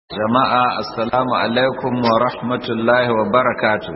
jama'a assalamu alaikum wa rahmatullahi wa barakatu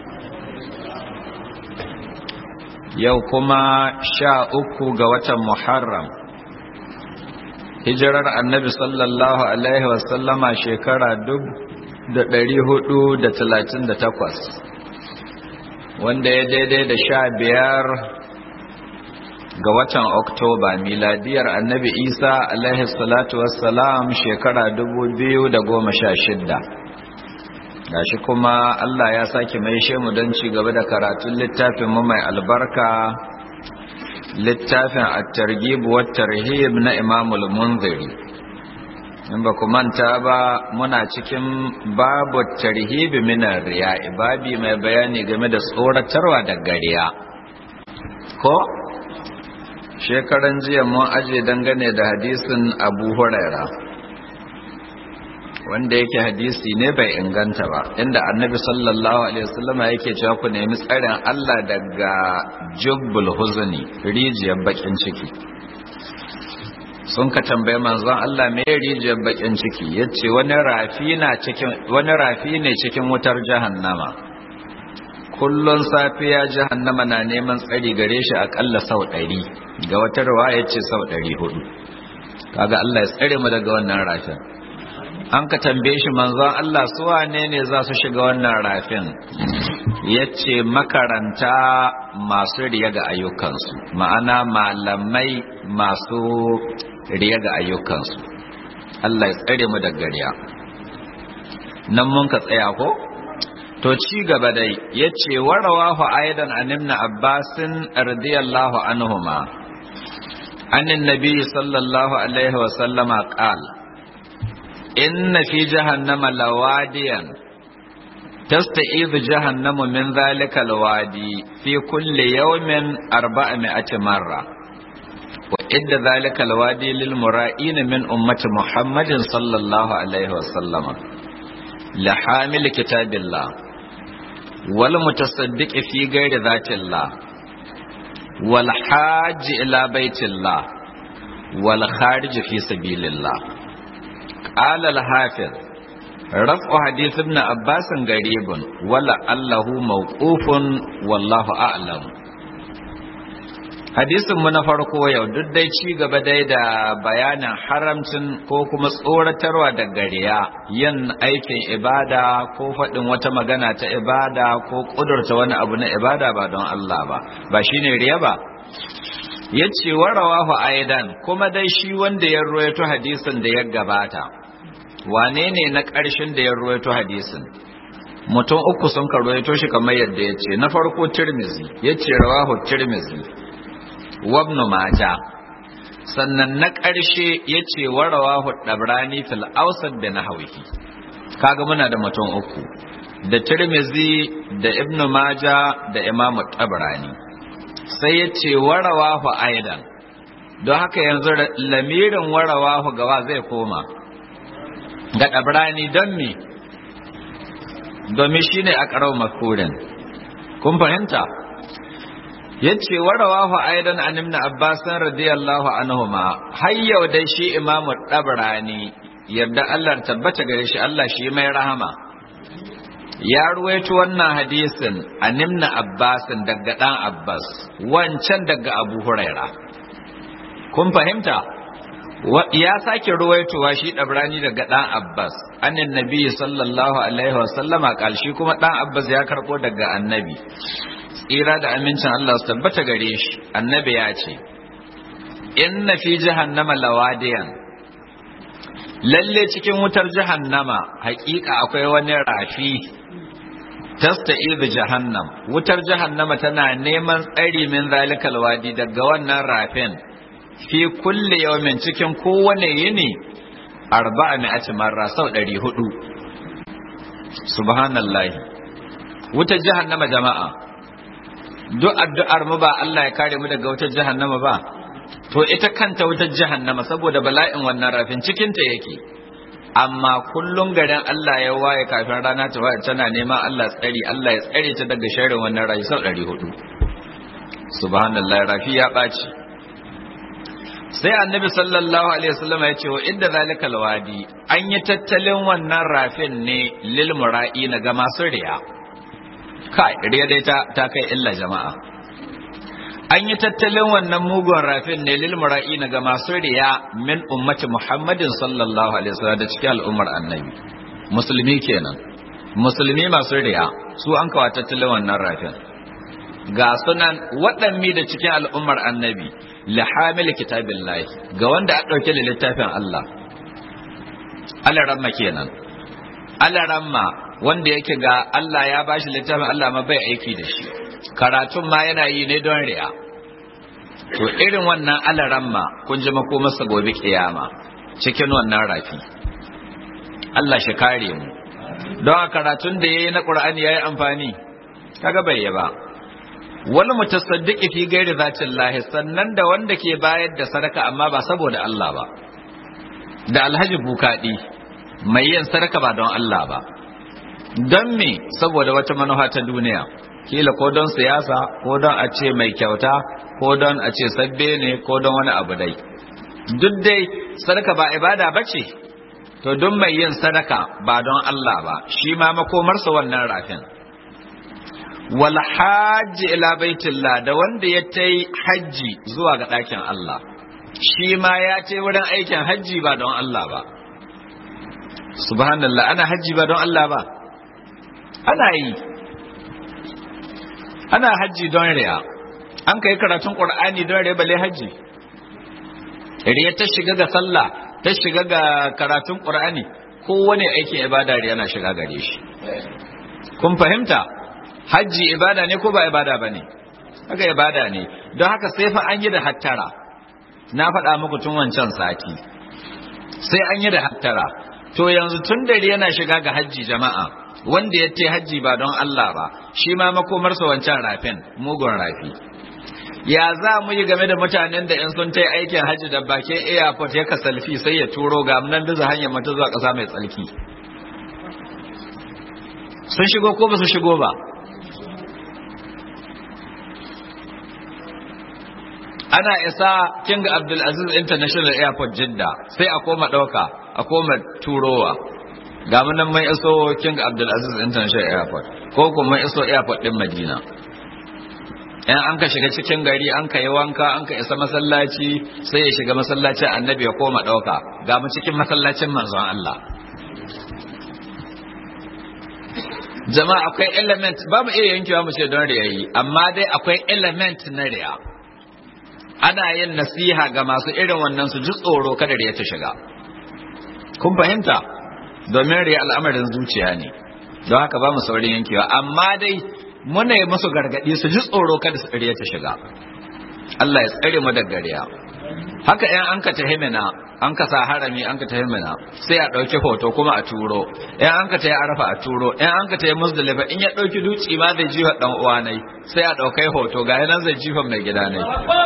yau kuma sha uku ga watan muharram hijirar annabi sallallahu alaihi wasallama shekara duk da ɗari hudu da talatin da takwas wanda ya daidai da sha biyar ga watan oktoba miladiyar annabi isa alaihi salatu wassalam shekara shidda. gashi kuma allah ya sake mai shemu don ci gaba da karatun littafin mu mai albarka littafin at-targhib wa tarhib na imamul munziri in ba ku manta ba muna cikin babu tarhib min riya babi mai bayani game da tsoratarwa da gariya ko shekaran jiya mun aje dangane da hadisin abu huraira wanda yake hadisi ne bai inganta ba inda annabi sallallahu alaihi wasallama yake cewa ku nemi tsarin Allah daga jubbul huzni rijiyar bakin ciki sun ka tambaye manzon Allah me rijiyar bakin ciki yace wani rafi na cikin wani rafi ne cikin wutar jahannama kullun safiya jahannama na neman tsari gare shi akalla sau ɗari ga wata riwaya ce sau ɗari hudu kaga Allah ya tsare mu daga wannan rafin an ka tambaye shi manzon Allah su wane ne za su shiga wannan rafin yace makaranta masu riya ga ayyukansu ma'ana malamai masu riya ga ayyukansu Allah ya tsare mu daga riya nan mun ka tsaya ko to ci gaba dai yace warawahu aidan an ibn abbasin radiyallahu anhuma anin nabi sallallahu alaihi wa sallama qala inna fi jahannama lawadiyan tasta'idu jahannamu min dhalika alwadi fi kulli yawmin arba'ami'ati marra wa idda dhalika alwadi lil mura'in min ummati muhammadin sallallahu alaihi wa sallama la hamil kitabillah wal mutasaddiq fi ghairi dhatillah wal hajj ila baitillah wal kharij fi sabilillah قال الحافظ رفع حديث ابن عباس غريب ولا الله موقوف والله أعلم hadisin mu na farko yau duk dai ci gaba dai da bayanin haramcin ko kuma tsoratarwa da gariya yin aikin ibada ko faɗin wata magana ta ibada ko ƙudurta wani abu na ibada ba don Allah ba ba shine riya ba ya ce warawahu aidan kuma dai shi wanda ya ruwaito hadisin da ya gabata wane ne na ƙarshen da ya ruwaito hadisin mutum uku sun ka ruwaito shi kamar yadda ya ce na farko tirmizi ya ce rawahu tirmizi wabnu maja sannan na ƙarshe ya ce warawahu ɗabrani fil ausad da na hauki kaga muna da mutum uku da tirmizi da ibnu maja da imamu ɗabrani sai ya ce warawahu aidan don haka yanzu lamirin warawahu gawa zai koma ga ɗabrani don me domin shi ne a ƙarau makurin kun fahimta ya ce warawahu aidan an imna abbasan radiyallahu anhuma har yau dai shi imamu ɗabrani yadda allah tabbata gare shi allah shi mai rahama ya ruwaito wannan hadisin a nimna abbasin daga ɗan abbas wancan daga abu huraira kun fahimta ya sake ruwaitowa shi ɗabrani daga ɗan abbas annin nabi sallallahu alaihi wasallama ƙalshi kuma ɗan abbas ya karɓo daga annabi tsira da amincin allah su tabbata gare shi annabi ya ce inna fi jahannama lawadiyan lalle cikin wutar jahannama haƙiƙa akwai wani rafi tasta'idu jahannam wutar jahannama tana neman tsari min zalikal wadi daga wannan rafin fi kulli yawmin cikin kowane yini arba'a mi'ati marra sau ɗari hudu subhanallahi wutar jahannama jama'a duk addu'ar mu ba Allah ya kare mu daga wutar jahannama ba to ita kanta wutar jahannama saboda bala'in wannan rafin cikinta yake amma kullum garin Allah ya waye kafin rana ta waye tana neman Allah tsari Allah ya tsare ta daga sharrin wannan rayu sau 400 subhanallah rafi ya ɓaci sai annabi sallallahu alaihi wasallam ya ce wa inda zalika alwadi an yi tattalin wannan rafin ne lil mura'i na ga masu riya kai riya dai ta, ta kai illa jama'a an yi tattalin wannan mugun rafin ne lil mura'i na ga masu riya min ummati muhammadin sallallahu alaihi wasallam da cikin al'ummar annabi musulmi kenan musulmi masu riya su an kawo tattalin wannan rafin ga sunan waɗanne da cikin al'ummar annabi li hamil kitabillahi ga wanda a ɗauke da littafin Allah alaramma kenan alaramma wanda yake ga Allah ya bashi littafin Allah ma bai aiki da shi karatun ma yana yi ne don riya to irin wannan alaramma kun ji makomarsa gobe kiyama cikin wannan rafi Allah shi kare mu don a karatun da yayi na Qur'ani yayi amfani kaga bai yi ba wani mutasaddiqi fi gairi zatin lahi sannan da wanda ke bayar da sadaka amma ba saboda Allah ba da alhaji bukadi mai yin sadaka ba don Allah ba don me saboda wata manufa ta duniya kila ko don siyasa ko don a ce mai kyauta ko don a ce sabbe ne ko don wani abu dai duk dai sadaka ba ibada ba ce to don mai yin sadaka ba don Allah ba shi ma makomarsa wannan rafin wal hajji ila baitillah da wanda ya tai hajji zuwa ga ɗakin Allah shi ma ya ce wurin aikin hajji ba don Allah ba subhanallah ana hajji ba don Allah ba ana yi ana hajji don riya an kai karatun qur'ani don riya bale hajji riya ta shiga ga sallah ta shiga ga karatun qur'ani kowane aikin ibada riya na shiga gare shi kun fahimta hajji ibada ne ko ba ibada ba ne haka ibada ne don haka sai fa an yi da hattara na faɗa muku tun wancan sati sai an yi da hattara to yanzu tun dare yana shiga ga hajji jama'a wanda ya ce hajji ba don Allah ba shi ma makomarsa wancan rafin mugun rafi ya za mu yi game da mutanen da in sun ta aikin hajji da bakin airport ya kasalfi sai ya turo ga nan biza hanyar mata zuwa ƙasa mai tsalki sun shigo ko ba su shigo ba ana isa king abdulaziz international airport jidda sai a koma ɗauka a koma turowa ga nan mai iso king abdulaziz international airport ko kuma iso airport din madina yan an ka shiga cikin gari an ka yi wanka an ka isa masallaci sai ya shiga masallacin annabi ya koma ɗauka ga mu cikin masallacin manzon Allah jama'a akwai element ba mu iya yankewa mu ce don riyayi amma dai akwai element na riya ana yin nasiha ga masu irin wannan su ji tsoro kada riya ta shiga kun fahimta domin riya al'amarin zuciya ne don haka ba mu saurin yankewa amma dai muna yi musu gargadi su ji tsoro kada su riya ta shiga Allah ya tsare mu daga riya haka yan an ka tahimina an ka sa harami an ka tahimina sai a ɗauki hoto kuma a turo yan an ka tayi arafa a turo yan an ka tayi musdalifa in ya ɗauki duci ma zai jifa dan uwa nai sai a ɗaukai hoto ga nan zai jifa mai gida nai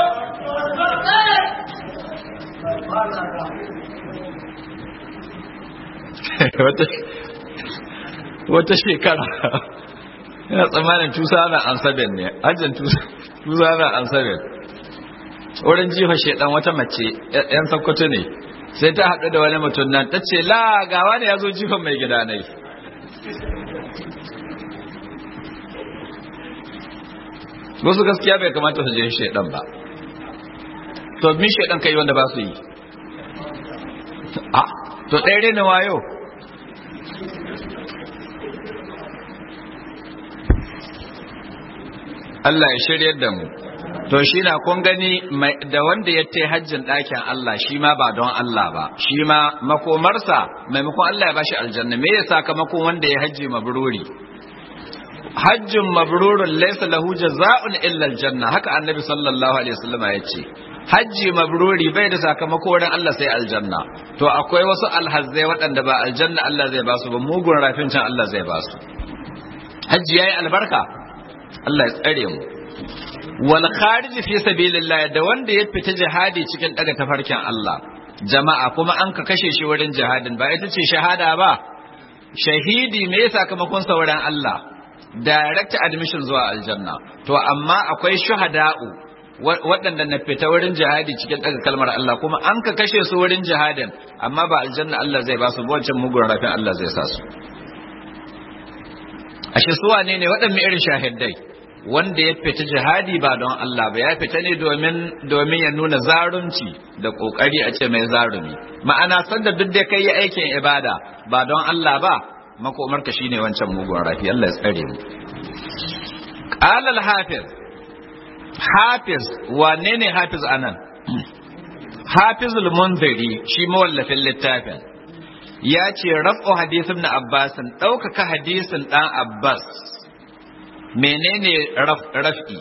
wata shekara yana tsammanin tusa na ansabin ne hajjin tusa na ansabin wurin jifa shaidan wata mace yan sakkwato ne sai ta haɗu da wani mutum nan ta ce la gawa ne ya zo jifan mai gida nai wasu gaskiya bai kamata su je shaidan ba to min shaidan kai wanda ba su yi a to ɗaya ne wayo Allah ya shiryar da mu to shi na kun gani da wanda ya ta hajjin ɗakin Allah shi ma ba don Allah ba shi ma makomarsa maimakon Allah ya bashi aljanna me ya sakamakon wanda ya hajji mabruri hajjin mabrurun laysa lahu jaza'un illa aljanna haka annabi sallallahu alaihi wasallam ya ce hajji mabruri bai da sakamako wurin Allah sai aljanna to akwai wasu alhazzai waɗanda ba aljanna Allah zai basu ba mugun rafin can Allah zai basu hajji yayi albarka Allah ya tsare mu wal kharij fi sabilillah da wanda ya fita jihadi cikin daga tafarkin Allah jama'a kuma an ka kashe shi wurin jihadin ba ita ce shahada ba shahidi me ya sakamakon sauran Allah direct admission zuwa aljanna to amma akwai shuhada'u waɗanda na fita wurin jihadi cikin daga kalmar Allah kuma an ka kashe su wurin jihadin amma ba aljanna Allah zai ba su wancan mugun rafin Allah zai sa su ashe su wane ne waɗanne irin shahidai wanda ya fita jihadi ba don Allah ba ya fita ne domin domin ya nuna zarunci da kokari a ce mai zarumi ma'ana sanda duk da kai aikin ibada ba don Allah ba makomarka shine wancan mugun rafi Allah ya tsare mu qala al-hafiz hafiz wane ne hafiz anan hafizul munziri shi mawallafin littafin ya ce raf'u hadisin na abbasin ɗaukaka hadisin ɗan abbas menene raf'i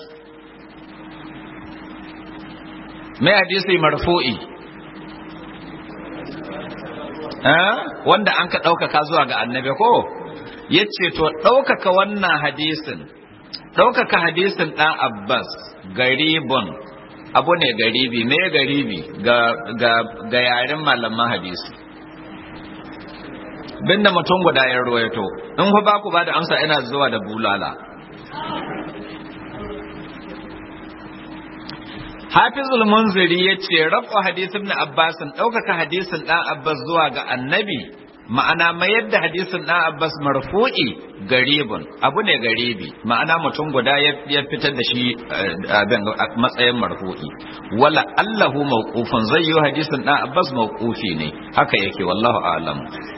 mai hadisi marfu'i wanda an ka ɗaukaka zuwa ga annabi ko ya ce to ɗaukaka wannan hadisin ɗaukaka hadisin ɗan abbas garibun abu ne garibi me garibi ga yaren malaman hadisi binda mutum guda ya ruwaito in ku ba ku ba da amsa ina zuwa da bulala hafizul munziri ya ce rafa hadisin na abbasin ɗaukaka hadisin ɗan abbas zuwa ga annabi ma'ana mayar da hadisin ɗan abbas marfu'i garibun abu ne garibi ma'ana mutum guda ya fitar da shi a matsayin marfu'i wala allahu mawqufun zai yi hadisin ɗan abbas mawqufi ne haka yake wallahu a'lam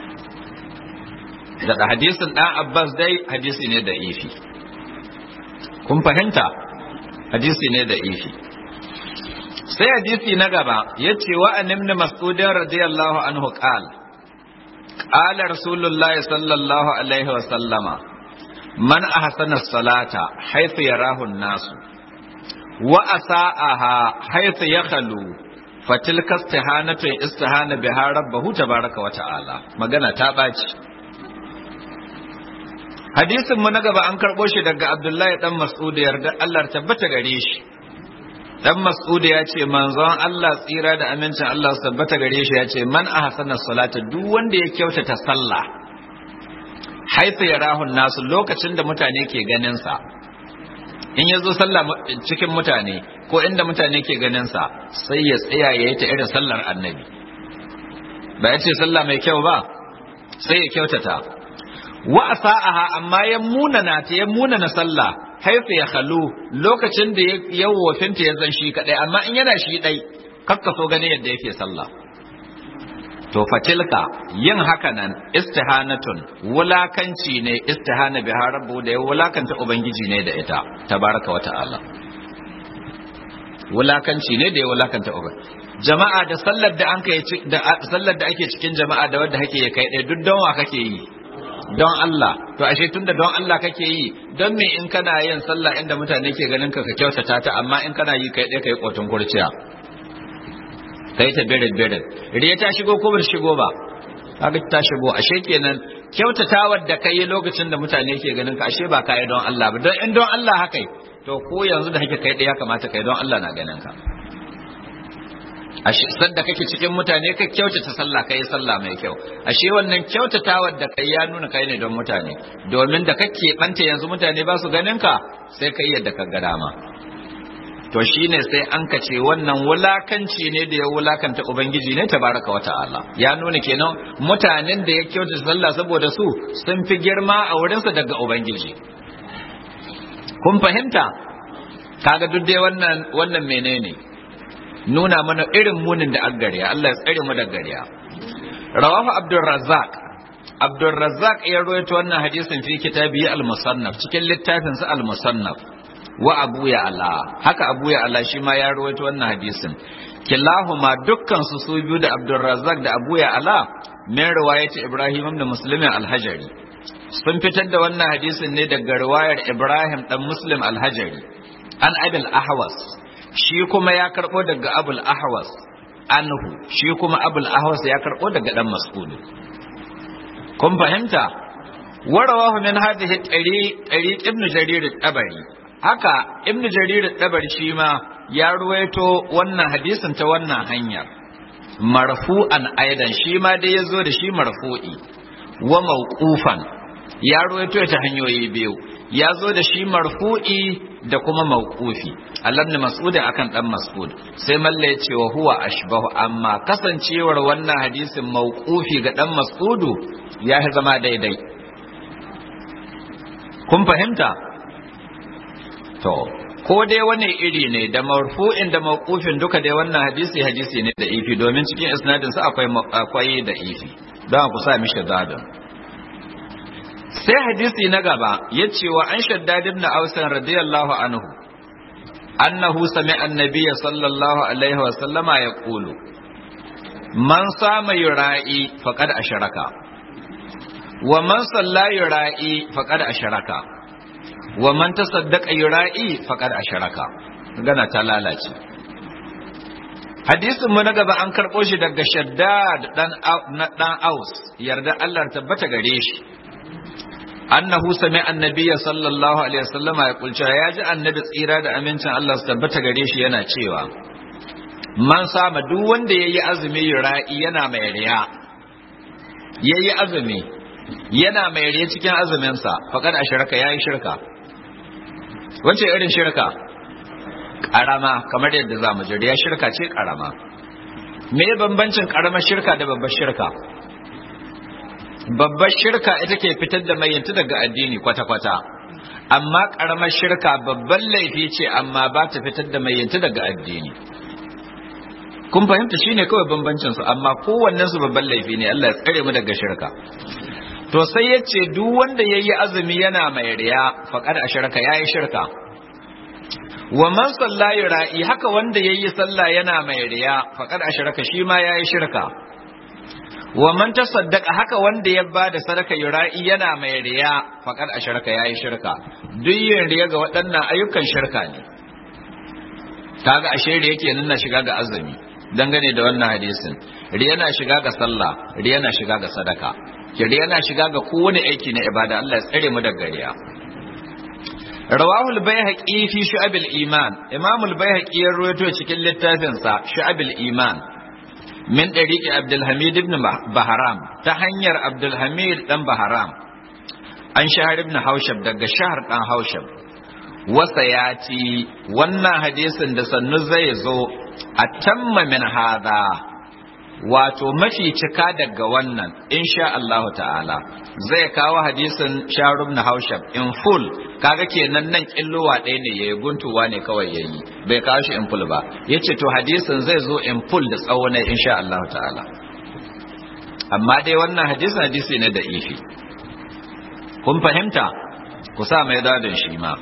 da hadisin ɗan abbas dai hadisi ne da ifi kun fahimta hadisi ne da ifi sai hadisi na gaba ya ce wa an ibn mas'udin radiyallahu anhu qal qala rasulullahi sallallahu alaihi wa sallama man ahsana salata haythu yarahu an-nasu wa asa'aha haythu yakhlu fatilka istihanatu istihana biha rabbahu tabaraka wa ta'ala magana ta baci hadisin mu na gaba an karɓo shi daga abdullahi dan mas'ud yarda Allah tabbata gare shi dan mas'ud ya ce manzon Allah tsira da amincin Allah su tabbata gare shi ya ce man ahsana salata duk wanda ya kyautata sallah haifa yarahu nasu lokacin da mutane ke ganin sa in ya zo sallah cikin mutane ko inda mutane ke ganin sa sai ya tsaya ya yi ta irin sallar annabi ba ya ce sallah mai kyau ba sai ya kyautata wa asa'aha amma ya munana ta ya munana sallah haifa ya khalu lokacin da ya wofinta ya zan shi kadai amma in yana shi dai kakka so gani yadda yake sallah to fatilka yin haka nan istihanatun wulakanci ne istihana bi rabbu da ya wulakanta ubangiji ne da ita tabaraka wa ta'ala wulakanci ne da ya wulakanta ubangiji jama'a da sallar da an kai da sallar da ake cikin jama'a da wanda kake kai dai duk don wa kake yi don Allah to ashe tunda don Allah kake yi don me in kana yin sallah inda mutane ke ganin ka ka kyautata ta amma in kana yi kai dai kai kotun kurciya kai ta birin birin riya ta shigo ko bar shigo ba kaga ta shigo ashe kenan kyautatawar da kai lokacin da mutane ke ganin ka ashe ba kai don Allah ba don in don Allah haka to ko yanzu da kake kai dai ya kamata kai don Allah na ganin ka ashe sadda kake cikin mutane ka kyautata sallah kai sallah mai kyau ashe wannan kyautatawar da kai ya nuna kai ne don mutane domin da kake banta yanzu mutane ba su ganin ka sai kai yadda ka ga dama to shine sai an ka ce wannan wulakanci ne da ya wulakanta ubangiji ne tabaraka wa ta'ala ya nuna kenan mutanen da ya kyautata sallah saboda su sun fi girma a wurinsa daga ubangiji kun fahimta kaga duk dai wannan wannan menene nuna mana irin munin da aggariya Allah ya tsare mu da gariya rawahu abdurrazzaq abdurrazzaq ya rawaito wannan hadisin fi kitabi al-musannaf cikin littafin sa al-musannaf wa abu ya ala haka abu ya ala shi ma ya rawaito wannan hadisin kilahuma dukkan su su biyu da abdurrazzaq da abu ya ala min riwayati ibrahim ibn muslim al-hajari sun fitar da wannan hadisin ne daga riwayar ibrahim dan muslim al-hajari an abil ahwas shi kuma ya karɓo daga abul ahwas anhu shi kuma abul ahwas ya karɓo daga dan mas'ud kun fahimta warawahu min hadhihi tari tari ibn jarir at-tabari haka ibn jarir at-tabari shi ma ya ruwaito wannan hadisin ta wannan hanyar marfu'an aidan shi ma dai yazo da shi marfu'i wa mawqufan ya ruwaito ta hanyoyi biyu ya zo da shi marfu'i da kuma mawqufi Allah ne mas'ud akan dan mas'ud sai malla ya ce wa huwa ashbahu amma kasancewar wannan hadisin mawqufi ga dan mas'udu ya zama daidai kun fahimta to ko dai wani iri ne da marfu'in da mawqufin duka dai wannan hadisi hadisi ne da ifi domin cikin isnadin sa akwai akwai da ifi don ku sa mishi zadin sai hadisi na gaba yace wa an shaddad ibn aus radiyallahu anhu annahu sami'a an-nabiy sallallahu alaihi wa sallama yaqulu man sama yura'i faqad asharaka wa man salla yura'i faqad asharaka wa man tasaddaqa yura'i faqad asharaka gana ta lalace hadisin mu na gaba an karbo shi daga shaddad dan dan aus yarda Allah tabbata gare shi annahu sami annabiyya sallallahu alaihi wasallama ya kulce ya ji annabi tsira da amincin Allah su tabbata gare shi yana cewa man sama duk wanda yayi azumi yura'i yana mai riya yayi azumi yana mai riya cikin azumin sa faqad asharaka yayi shirka wace irin shirka karama kamar yadda zamu ji riya shirka ce karama me bambancin karamar shirka da babbar shirka babbar shirka ita ke fitar da mayyanta daga addini kwata-kwata amma karamar shirka babban laifi ce amma ba ta fitar da mayyanta daga addini kun fahimta shine kawai bambancin su amma kowannen su babban laifi ne Allah ya tsare mu daga shirka to sai ya ce duk wanda yayi azumi yana mai riya faqad asharaka yayi shirka wa man salla ra'i haka wanda yayi sallah yana mai riya faqad asharaka shi ma yayi shirka wa man tasaddaqa haka wanda ya bada sadaka yura'i yana mai riya faqad asharaka yayi shirka duk yin riya ga waɗannan ayyukan shirka ne kaga ashe riya yake nan na shiga ga azumi dangane da wannan hadisin riya na shiga ga sallah riya na shiga ga sadaka riya na shiga ga kowane aiki na ibada Allah ya tsare mu daga riya rawahu al-baihaqi fi shu'ab al-iman imam al-baihaqi ya rawaito cikin littafinsa shu'ab al-iman min ɗariƙi Abdulhamid ibn Baharam ta hanyar Abdulhamid ɗan Baharam an shahar ibn Haushab daga shahar ɗan Haushab wasa ya ci wannan hadisin da sannu zai zo a tamma min hada wato mafi cika daga wannan insha Allah ta'ala zai kawo hadisin shahar ibn Haushab in full kaga kenan nan killowa ɗaya ne yayi guntuwa ne kawai yayi bai kawo shi in full ba yace to hadisin zai zo in full da tsawo ne insha Allah ta'ala amma dai wannan hadisin hadisi ne da ifi kun fahimta ku sa mai dadin shi ma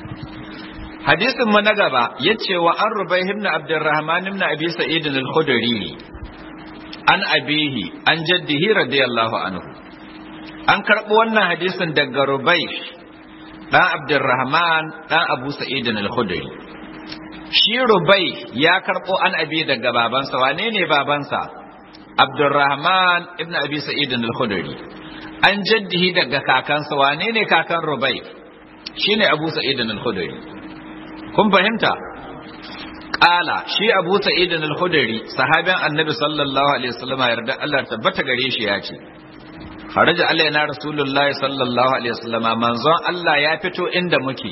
hadisin mu na gaba yace wa an rubai ibn abdurrahman ibn abi sa'id al-khudri an abihi an jaddihi radiyallahu anhu an karɓo wannan hadisin daga rubai ɗan abdurrahman ɗan abu sa'idin al-khudri shi rubai ya karɓo an abi daga babansa wane ne babansa abdurrahman ibn abi sa'idin al-khudri an jaddihi daga kakansa wane ne kakan rubai shine abu sa'idin al-khudri kun fahimta Ƙala shi Abu Sa'id al-Khudri sahabin Annabi sallallahu alaihi wasallam yarda Allah tabbata gare shi ya ce Kharaja alaina Rasulullahi sallallahu alaihi wasallam manzon Allah ya fito inda muke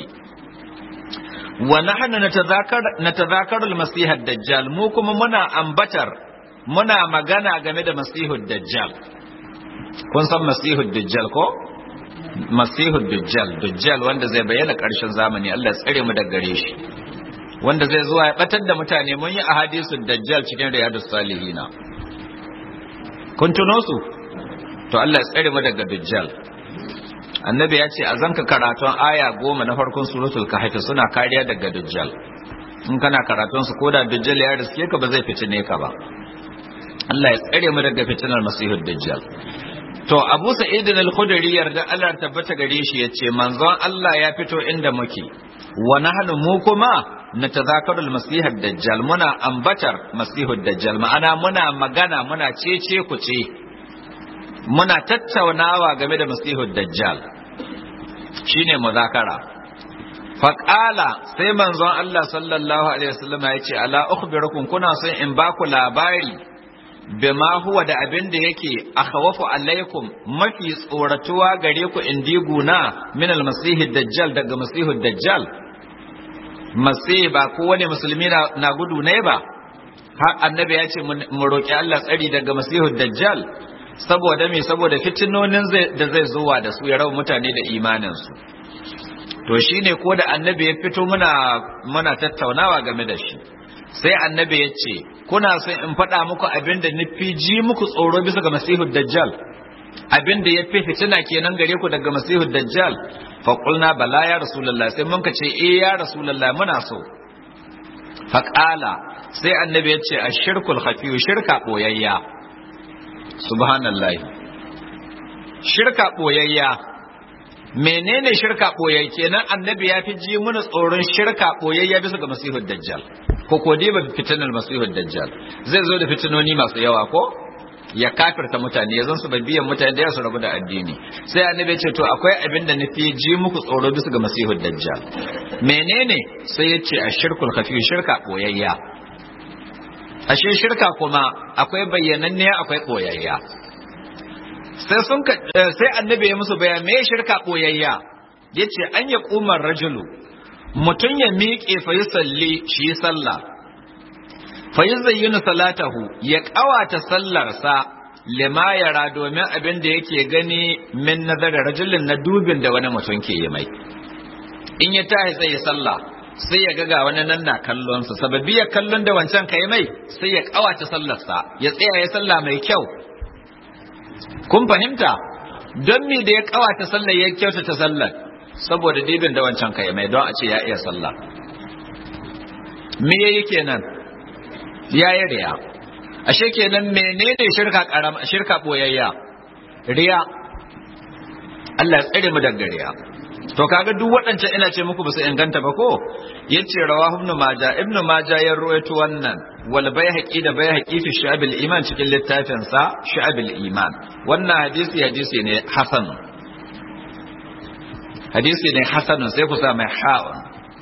wa nahnu natazakar natazakaru al-masih ad-dajjal mu kuma muna ambatar muna magana game da masihud dajjal kun san masihud dajjal ko masihud dajjal dajjal wanda zai bayyana ƙarshen zamani Allah ya tsare mu daga gare shi wanda zai zuwa ya batar da mutane mun yi ahadisul dajjal cikin riyadus salihina kun tuno su to Allah ya tsare mu daga dajjal annabi ya ce a zanka karatun aya goma na farkon suratul kahf suna kariya daga dajjal in kana karatun su koda dajjal ya riske ka ba zai fitine ka ba Allah ya tsare mu daga fitinar masihud dajjal to Abu Sa'id al-Khudri yarda Allah tabbata gare shi yace manzon Allah ya fito inda muke wa nahnu mu kuma natazakaru al-masih ad-dajjal muna ambatar masihud dajjal ma'ana muna magana muna cece ku ce muna tattaunawa game da masihud dajjal shine muzakara faƙala sai manzon Allah sallallahu alaihi wasallam ya ce ala ukhbirukum kuna son in ba ku labari bima huwa da abin da yake akhawafu alaikum mafi tsoratuwa gare ku in diguna min al-masih dajjal daga masihud dajjal masih ba ko wani musulmi na gudu ne ba har annabi ya ce mu roƙi Allah tsari daga masihu dajjal saboda me saboda fitinonin da zai zuwa da su ya rawa mutane da imaninsu to shine ko da annabi ya fito muna muna tattaunawa game da shi sai annabi ya ce kuna son in faɗa muku abin da nufi ji muku tsoro bisa ga masihu dajjal abin da ya fi fitina kenan gare ku daga masihu dajjal fa qulna bala ya rasulullah sai mun ka ce eh ya rasulullah muna so fa qala sai annabi ya ce ashirkul khafi shirka boyayya subhanallahi shirka boyayya menene shirka boyayya kenan annabi ya fi ji mana tsoron shirka boyayya bisa ga masihud dajjal ko ko dai ba fitinar masihud dajjal zai zo da fitinoni masu yawa ko ya kafirta mutane ya zan su biyan mutane da su rabu da addini sai annabi ya ce to akwai abin da nufi ji muku tsoro bisa ga masihud dajjal menene sai ya ce ashirkul khafi shirka boyayya ashe shirka kuma akwai bayyananne akwai koyayya sai sun sai annabi ya musu bayan me shirka koyayya yace an ya kumar rajulu mutun ya miƙe fa yusalli shi sallah fa yuzayyinu salatahu ya ƙawata sallarsa lima yara domin abin da yake gani min nazarin rajulin na dubin da wani mutum ke yi mai in ya tashi sai ya sallah sai ya ga wani nan na kallonsa sababi ya kallon da wancan kai mai sai ya kawace sallarsa ya tsaya ya sallah mai kyau kun fahimta don me da ya kawace sallar ya kyautata sallar saboda dibin da wancan kai mai don a ce ya iya sallah me yayi kenan ya yi riya ashe kenan menene shirka karama shirka boyayya riya Allah ya tsare mu daga riya to kaga duk waɗancan ina ce muku ba su inganta ba ko yace rawahu ibn majah ibn majah ya ruwaito wannan wal bayhaqi da bayhaqi fi shu'abil iman cikin littafin sa shu'abil iman wannan hadisi hadisi ne hasan hadisi ne hasan sai ku sa mai ha'un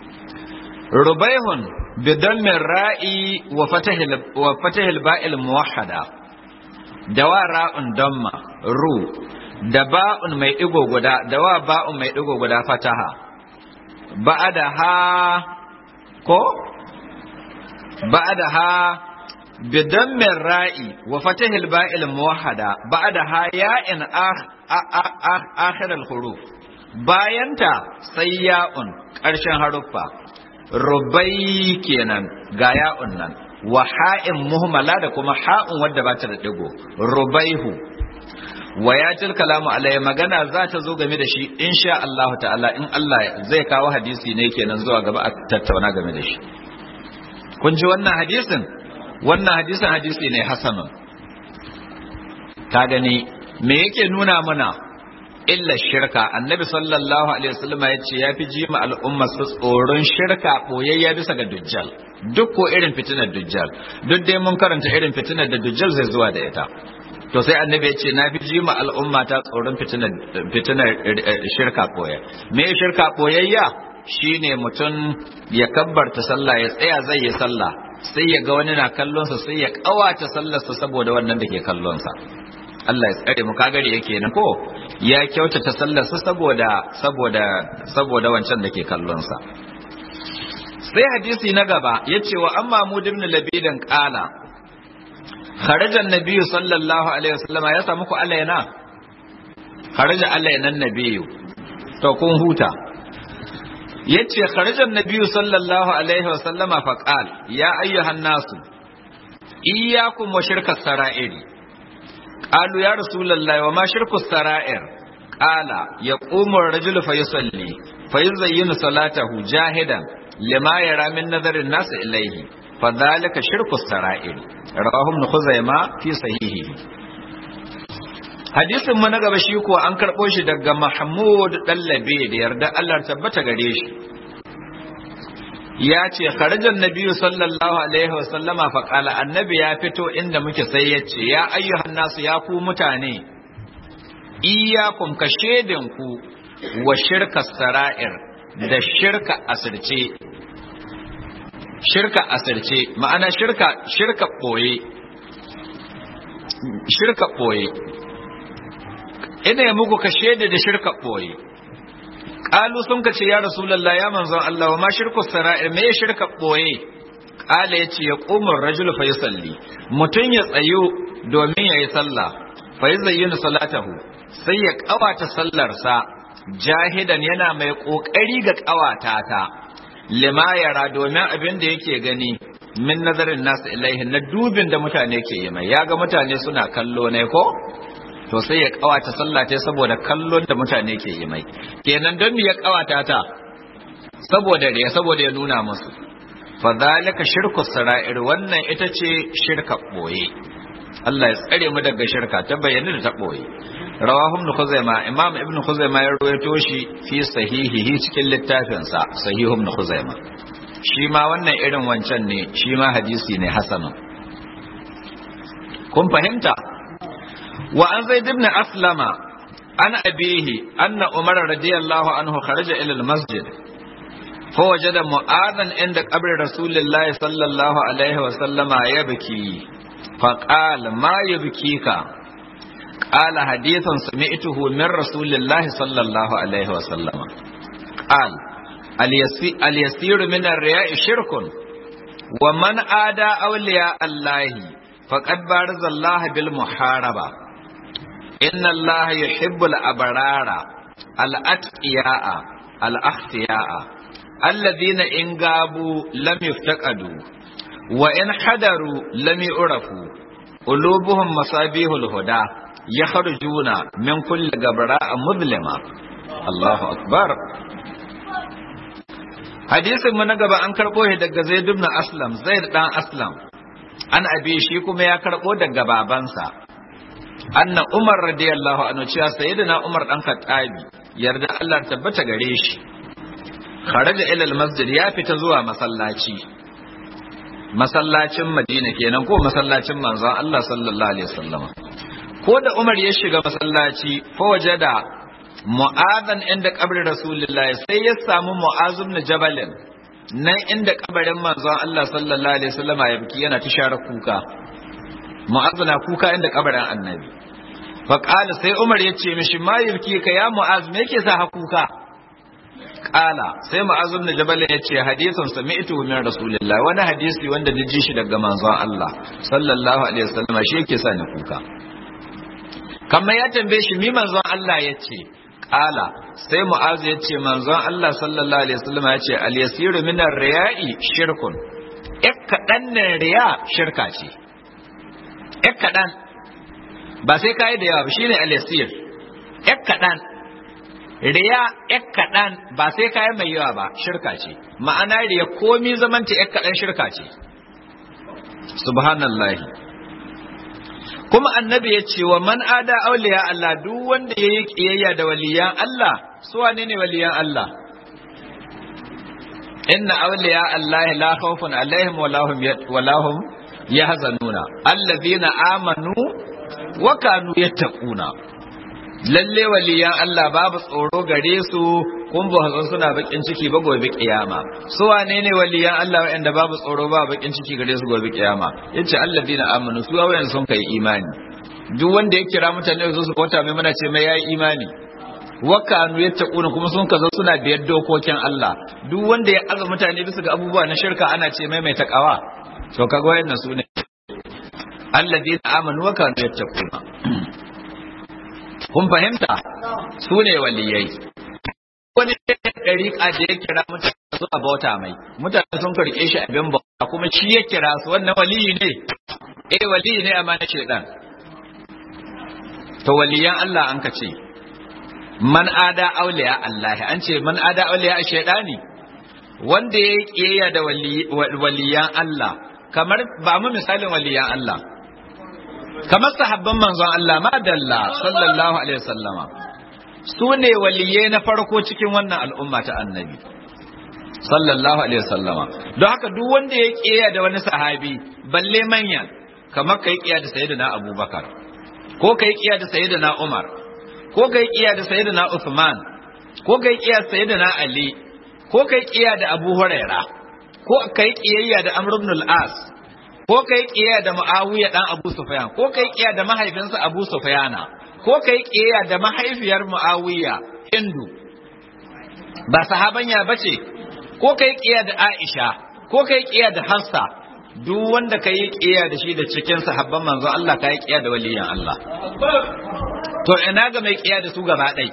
rubaihun bidammi ra'i wa fatahil wa fatahil ba'il muwahhada dawa ra'un damma ru da ba'un mai ɗigo guda da wa ba'un mai ɗigo guda fataha ba'ada ha ko ba'ada ha bidan min ra'i wa fatahil ba'il muwahhada ba'ada ha ya'in akhir al-huruf bayanta sai ya'un ƙarshen haruffa rubai kenan ga ya'un nan wa ha'in muhmala da kuma ha'un wadda ba ta da ɗigo rubaihu wa ya til kalamu alayhi magana za ta zo game da shi insha Allah ta'ala in Allah zai kawo hadisi ne kenan zuwa gaba a tattauna game da shi kun ji wannan hadisin wannan hadisin hadisi ne hasanun ka gani me yake nuna mana illa shirka annabi sallallahu alaihi wasallam ya ce ya fi jima al'umma su tsoron shirka boyayya bisa ga dujjal duk ko irin fitinar dujjal duk dai mun karanta irin fitinar da dujjal zai zuwa da ita to sai annabi ya ce na fi jima al'umma ta tsoron fitinar shirka koya me shirka koyayya shine mutum ya kabbarta sallah ya tsaya zai yi sallah sai ya ga wani na kallonsa sai ya kawata sallarsa saboda wannan da ke kallonsa Allah ya tsare mu kagari yake nan ko ya kyautata sallarsa saboda saboda saboda wancan da ke kallonsa sai hadisi na gaba yace wa amma mu ibn labidan qala kharaja an-nabiy sallallahu alaihi wasallam ya samu ku alaina kharaja alaina an-nabiy to kun huta yace kharaja an-nabiy sallallahu alaihi wasallam fa qala ya ayyuhan nasu iyyakum wa shirka sara'iri qalu ya rasulullahi wa ma shirku sara'ir qala yaqumu ar-rajulu fa yusalli fa yuzayyinu salatahu jahidan lima yara min nazarin nas ilayhi فذلك شرك السرائر رواه ابن خزيمة في صحيحه hadisin mu na gaba shi ko an karɓo shi daga Mahmud Dallabe da yarda Allah tabbata gare shi ya ce kharajan nabiyyu sallallahu alaihi wasallama fa qala annabi ya fito inda muke sai ya ce ya ayyuhan nasu ya ku mutane iyyakum ka shedin ku wa shirka sara'ir da shirka asirce shirka asirce ma'ana shirka shirka boye shirka boye ina ya muku ka shaida da shirka boye qalu sun ka ce ya rasulullah ya manzon Allah wa ma shirku sara'ir me shirka boye qala yace ya qumur rajul fa yusalli mutun ya tsayo domin yayi sallah fa yuzayyinu salatahu sai ya kawata sallarsa jahidan yana mai kokari ga kawata ta lima yara domin abin da yake gani min nazarin nasu ilaihi na dubin da mutane ke yi mai ya ga mutane suna kallo ne ko to sai ya kawata sallah ta saboda kallon da mutane ke yi mai kenan don me ya kawata ta saboda ya saboda ya nuna musu fa zalika shirku sara'ir wannan ita ce shirka boye Allah ya tsare mu daga shirka ta bayyana da ta boye rawahu ibn khuzaima imam ibn khuzaima ya rawaito shi fi sahihihi cikin littafin sa sahihu ibn khuzaima shi ma wannan irin wancan ne shi ma hadisi ne hasanun kun fahimta wa an zaid ibn aslama an abihi anna umar radiyallahu anhu kharaja ila al-masjid فوجد معاذا عند قبر رسول الله صلى الله عليه وسلم يبكي فقال ما يبكيك قال حديث سمعته من رسول الله صلى الله عليه وسلم قال اليسير من الرياء شرك ومن آدى أولياء الله فقد بارز الله بالمحاربة إن الله يحب الأبرار الأتقياء الأختياء الذين إن غابوا لم يفتقدوا وإن حضروا لم يعرفوا قلوبهم مصابيح الهدى يخرجون من كل غبراء مظلمة الله أكبر hadisin mu na gaba an karɓo shi daga Zaid ibn Aslam Zaid dan Aslam an abi shi kuma ya karɓo daga babansa anna Umar radiyallahu anhu cewa sayyidina Umar dan Khattabi yarda Allah tabbata gare shi kharaja ila al-masjid ya fita zuwa masallaci masallacin Madina kenan ko masallacin manzon Allah sallallahu alaihi wasallam ko da Umar ya shiga masallaci fa wajada mu'adhan inda kabrin rasulullahi sai ya samu mu'az ibn jabal nan inda kabarin manzon Allah sallallahu alaihi wasallam ya biki yana tishara kuka mu'az na kuka inda kabarin annabi fa qala sai Umar ya ce mishi ma yabki ka ya mu'az me yake sa ha kuka qala sai mu'az ibn jabal ya ce hadisin sami'tu min rasulillahi wani hadisi wanda ni ji shi daga manzon Allah sallallahu alaihi wasallam shi yake sa ni kuka kamar ya tambaye shi mi manzon Allah ya ce Ƙala sai Mu'azu ya ce manzon Allah sallallahu alaihi wasallam ya ce al-yasiru min ar-riya'i shirkun. Ik kaɗan ne riya shirka ce. Ik kaɗan ba sai kai da yawa ba shine al-yasir. Ik kaɗan riya ik kaɗan ba sai kai mai yawa ba shirka ce. Ma'ana riya komi zamanta ik kaɗan shirka ce. Subhanallahi. kuma annabi ya ce wa man ada auliya Allah duk wanda ya yi kiyayya da waliyan Allah su wane ne waliyan Allah inna auliya Allah la khawfun alaihim wa lahum wa lahum yahzanuna allazina amanu wa kanu yattaquna lalle waliyan Allah babu tsoro gare su kun ba hazan suna bakin ciki ba gobe kiyama su wane ne waliyan Allah wanda babu tsoro ba bakin ciki gare su gobe kiyama yace alladina amanu su wayan sun kai imani duk wanda ya kira mutane su su bauta mai mana ce mai yayi imani wakanu yattaquna kuma sun kazo suna biyar dokokin Allah duk wanda ya aza mutane bisa ga abubuwa na shirka ana ce mai mai takawa to kaga wayannan su ne alladina amanu wa kanu yattaquna kun fahimta su ne waliyai wani ɗariƙa da ya kira mutane su a bauta mai mutane sun karɓe shi abin bauta kuma shi ya kira su wannan waliyi ne eh waliyi ne amma na shaidan to waliyan Allah an ka ce man ada auliya Allah an ce man ada auliya shaidani wanda ya yi kiyayya da waliyan Allah kamar ba mu misalin waliyan Allah kamar sahabban manzon Allah madalla sallallahu alaihi wasallama su ne waliyai na farko cikin wannan al'umma ta annabi sallallahu alaihi wasallama don haka duk wanda ya kiyaye da wani sahabi balle manyan kamar kai kiyaye da sayyidina abubakar ko kai kiyaye da sayyidina umar ko kai kiyaye da sayyidina usman ko kai kiyaye da sayyidina ali ko kai kiyaye da abu huraira ko kai kiyayya da amr ibn al-as ko kai kiyaye da muawiya dan abu sufyan ko kai kiyaye da mahaifinsa abu sufyana ko kai kiyaye da mahaifiyar muawiya hindu ba sahabanya bace ko kai kiya da Aisha ko kai kiya da Hafsa duk wanda kai kiya da shi da cikin sahabban manzo Allah kai kiya da waliyan Allah to ina ga mai kiya da su gaba ɗai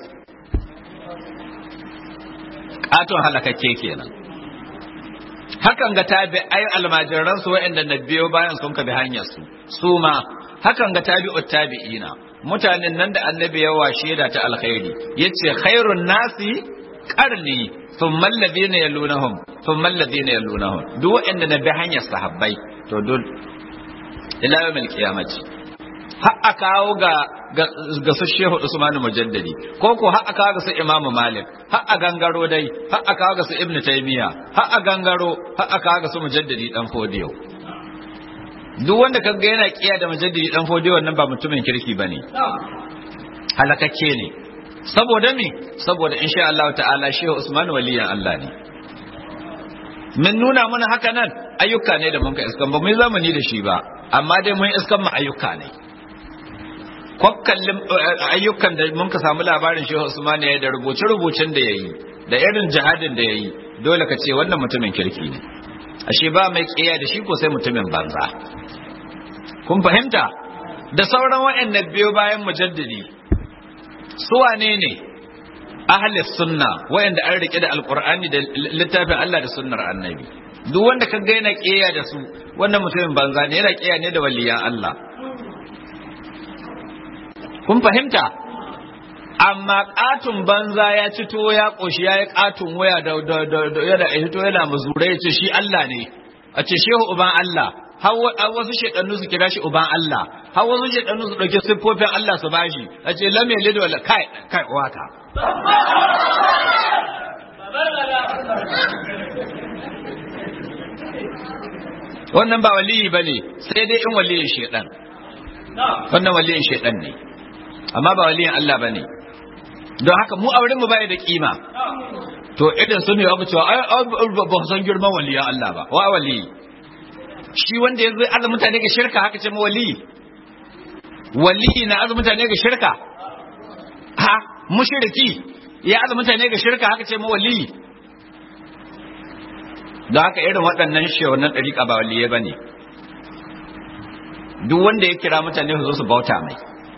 katon halakakke kenan hakan ga tabi ai almajiran su waɗanda na biyo bayan sun ka bi hanyar su su ma hakan ga tabi'ut tabi'ina mutanen nan da annabi ya washe da ta alkhairi yace khairun nasi qarni thumma alladhina yalunahum thumma alladhina yalunahum duk waɗanda na bi hanyar sahabbai to duk ila yawmil qiyamati har a kawo ga ga su Shehu Usman Mujaddadi ko ko har a kawo ga su Imam Malik har a gangaro dai har a kawo ga su Ibn Taymiyyah har a gangaro har a kawo ga su Mujaddadi dan Fodiyo duk wanda kaga yana kiya da Mujaddadi dan Fodiyo wannan ba mutumin kirki bane halakakke ne saboda me saboda insha Allah ta'ala Shehu Usman waliyan Allah ne mun nuna mana haka nan ayyuka ne da mun ka iskan ba mu yi zamani da shi ba amma dai mun iskan mu ayyuka ne kwakkallin ayyukan da mun ka samu labarin shehu usman ya da rubuce-rubucen da ya yi da irin jihadin da ya yi dole ka ce wannan mutumin kirki ne ashe ba mai kiyaye da shi ko sai mutumin banza kun fahimta da sauran waɗannan biyo bayan mujaddidi su wane ne ahlus sunna waɗanda an rike da alqur'ani da littafin Allah da sunnar annabi duk wanda ka ga yana kiyaye da su wannan mutumin banza ne yana kiyaye ne da waliyan Allah kun fahimta amma katun banza ya ci to ya koshi ya yi katun waya da yana hito yana mazura ya ce shi Allah ne a ce shehu uban Allah har wasu shedannu su kira shi uban Allah har wasu shedannu su dauki siffofin Allah su bashi a ce lam yalid wala kai kai waka wannan ba waliyi bane sai dai in waliyin shedan wannan waliyin shedan ne amma ba waliyin Allah ba ne don haka mu auren mu bai da kima to idan sun yi abu cewa ai ba san girman waliyan Allah ba wa wali shi wanda yanzu azu mutane ga shirka haka ce wali wali na azu mutane ga shirka ha mushriki ya azu mutane ga shirka haka ce wali don haka irin waɗannan shehunan ɗariƙa ba waliyai ba ne duk wanda ya kira mutane su zo su bauta mai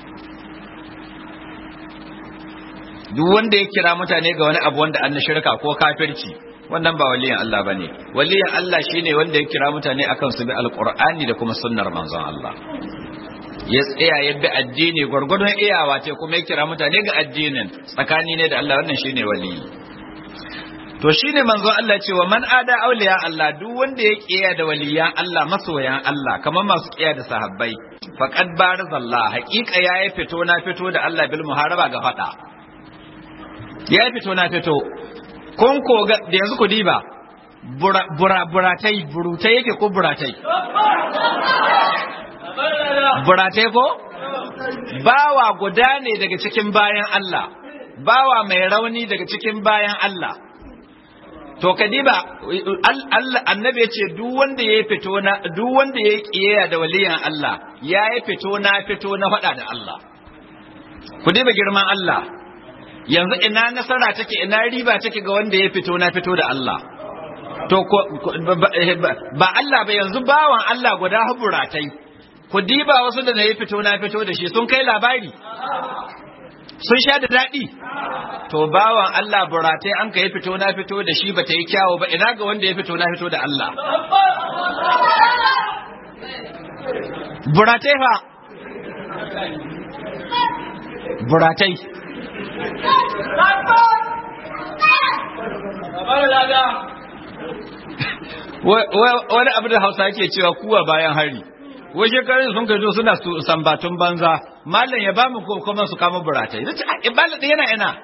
duk wanda ya kira mutane ga wani abu wanda an na shirka ko kafirci wannan ba waliyan Allah ba ne waliyan Allah shine wanda ya kira mutane akan su bi alqur'ani da kuma sunnar manzon Allah ya tsaya ya bi addini gwargwadon iyawa ce kuma ya kira mutane ga addinin tsakani ne da Allah wannan shine waliyi to shine manzon Allah cewa man ada auliya Allah duk wanda ya kiya da waliyan Allah masoyan Allah kamar masu kiya da sahabbai faqad barazallah haqiqa yayi fito na fito da Allah bil muharaba ga fada ya fito na fito kun ko da yanzu ku diba bura buratai burutai yake ko buratai buratai ko bawa guda ne daga cikin bayan Allah bawa mai rauni daga cikin bayan Allah to kadiba Allah annabi ya ce duk wanda ya fito na duk wanda ya kiyaya da waliyan Allah ya yi fito na fito na faɗa da Allah ku diba girman Allah yanzu ina nasara take ina riba take ga wanda ya fito na fito da Allah to ba Allah ba yanzu bawan Allah guda haburatai ku diba wasu da na yi fito na fito da shi sun kai labari sun sha da daɗi to bawan Allah buratai an ka yi fito na fito da shi ba ta yi kyawo ba ina ga wanda ya fito na fito da Allah buratai fa buratai wani abu da hausa ke cewa kuwa bayan hari wai shekarun sun kai suna sambatun banza mallam ya ba mu kuma su kama buratai zai ce a ibala da yana ina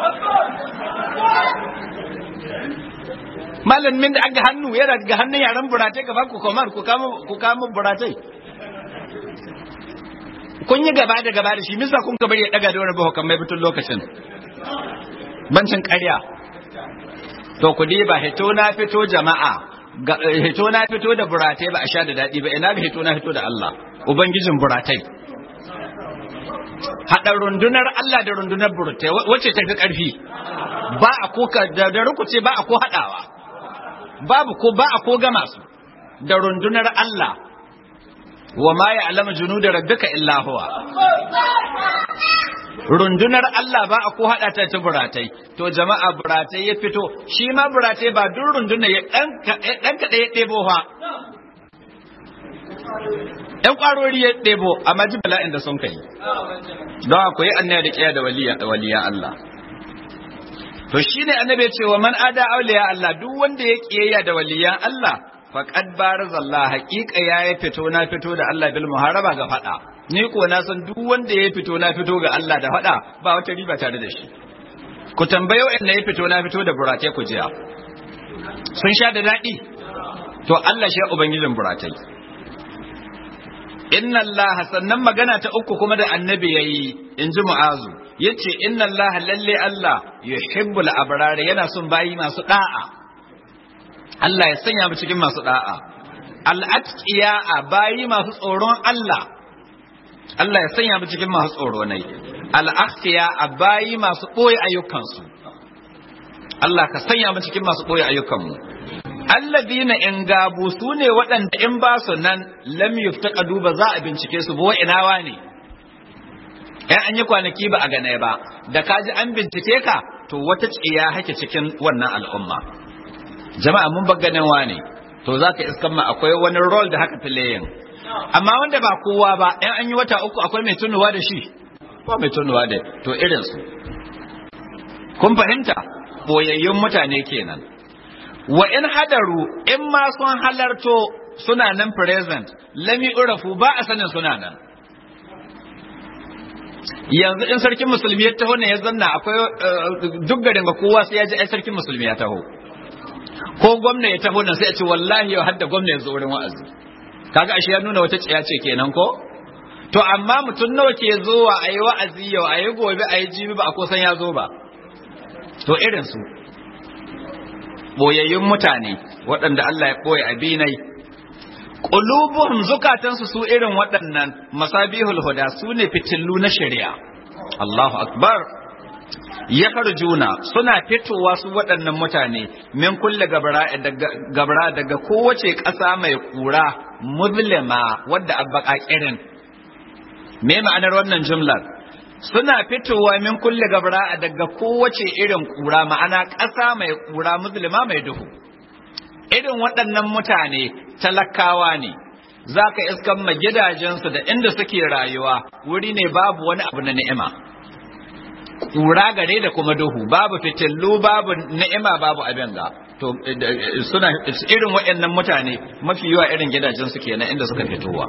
mallam min da aga hannu yana ga hannun yaran buratai gaba ku kama ku kama buratai kun yi gaba da gaba da shi misa kun ka bari ya daga da wani bahukan mai bitun lokacin bancin ƙarya to ku ba hito na fito jama'a hito na fito da buratai ba a sha da daɗi ba ina ga hito na fito da Allah ubangijin buratai haɗa rundunar Allah da rundunar buratai wacce ta fi ƙarfi ba a ko da rukuce ba a ko hadawa babu ko ba a ko gama su da rundunar Allah wa ma ya'lamu junuda rabbika illa huwa rundunar Allah ba a ko hada ta ta buratai to jama'a buratai ya fito shi ma buratai ba duk rundunar ya dan dan kada ya debo fa ɗan ƙwarori ya ɗebo amma ji bala'in da sun kai don akwai annaya da ƙiya da waliya Allah to shi ne annabi ce wa man ada auliya Allah duk wanda ya ƙiyayya da waliyan Allah faqad barazallah haqiqa ya yi fito na fito da Allah bil muharaba ga fada ni ko na san duk wanda ya fito na fito ga Allah da fada ba wata riba tare da shi ku tambayo in ya fito na fito da buratai ku jiya sun sha da daɗi to Allah shi ubangijin buratai inna Allah sannan magana ta uku kuma da annabi yayi in ji mu'azu yace inna Allah lalle Allah yuhibbul abrar yana son bayi masu da'a Allah ya sanya mu cikin masu da'a al-atqiya bayi masu tsoron Allah Allah ya sanya mu cikin masu tsoro ne al-akhfiya bayi masu boye ayyukansu Allah ka sanya mu cikin masu boye ayyukanmu alladina in gabu su ne waɗanda in ba su nan lam yuftaqadu ba za a bincike su ba inawa ne ɗan an yi kwanaki ba a gane ba da kaji an bincike ka to wata tsiya hake cikin wannan al'umma jama'a mun ba ganin ne to za ka iskan ma akwai wani role da haka filayin amma wanda ba kowa ba ɗan an yi wata uku akwai mai tunuwa da shi ba mai tunuwa da to irinsu kun fahimta boyayyun mutane kenan wa in hadaru in ma sun halarto suna nan present lami urafu ba a sanin suna nan yanzu in sarkin musulmi ya taho ne ya zanna akwai duk garin ga kowa sai ya ji ai sarkin musulmi ya taho ko gwamna ya taho nan sai ya ce wallahi yau hadda gwamna ya zo wurin wa'azi kaga ashe ya nuna wata tsiya ce kenan ko to amma mutum nawa ke zuwa ayi wa'azi yau ayi gobe ayi jibi ba a kusan ya zo ba to irin su boyayyun mutane waɗanda Allah ya ɓoye abinai ƙulubuhum zukatansu su irin waɗannan masabihul huda su ne fitillu na shari'a Allahu akbar ya juna suna fitowa su waɗannan mutane min kulle gabara daga kowace ƙasa mai ƙura muzlima wadda abba ƙirin me ma'anar wannan jumlar suna fitowa min kulle gabra daga kowace irin kura ma'ana ƙasa mai kura musulma mai duhu irin waɗannan mutane talakawa ne za ka iskan ma gidajensu da inda suke rayuwa wuri ne babu wani abu na ni'ima kura gare da kuma duhu babu fitillu babu ni'ima babu abin ga to suna irin waɗannan mutane mafi yawa irin gidajensu kenan inda suka fitowa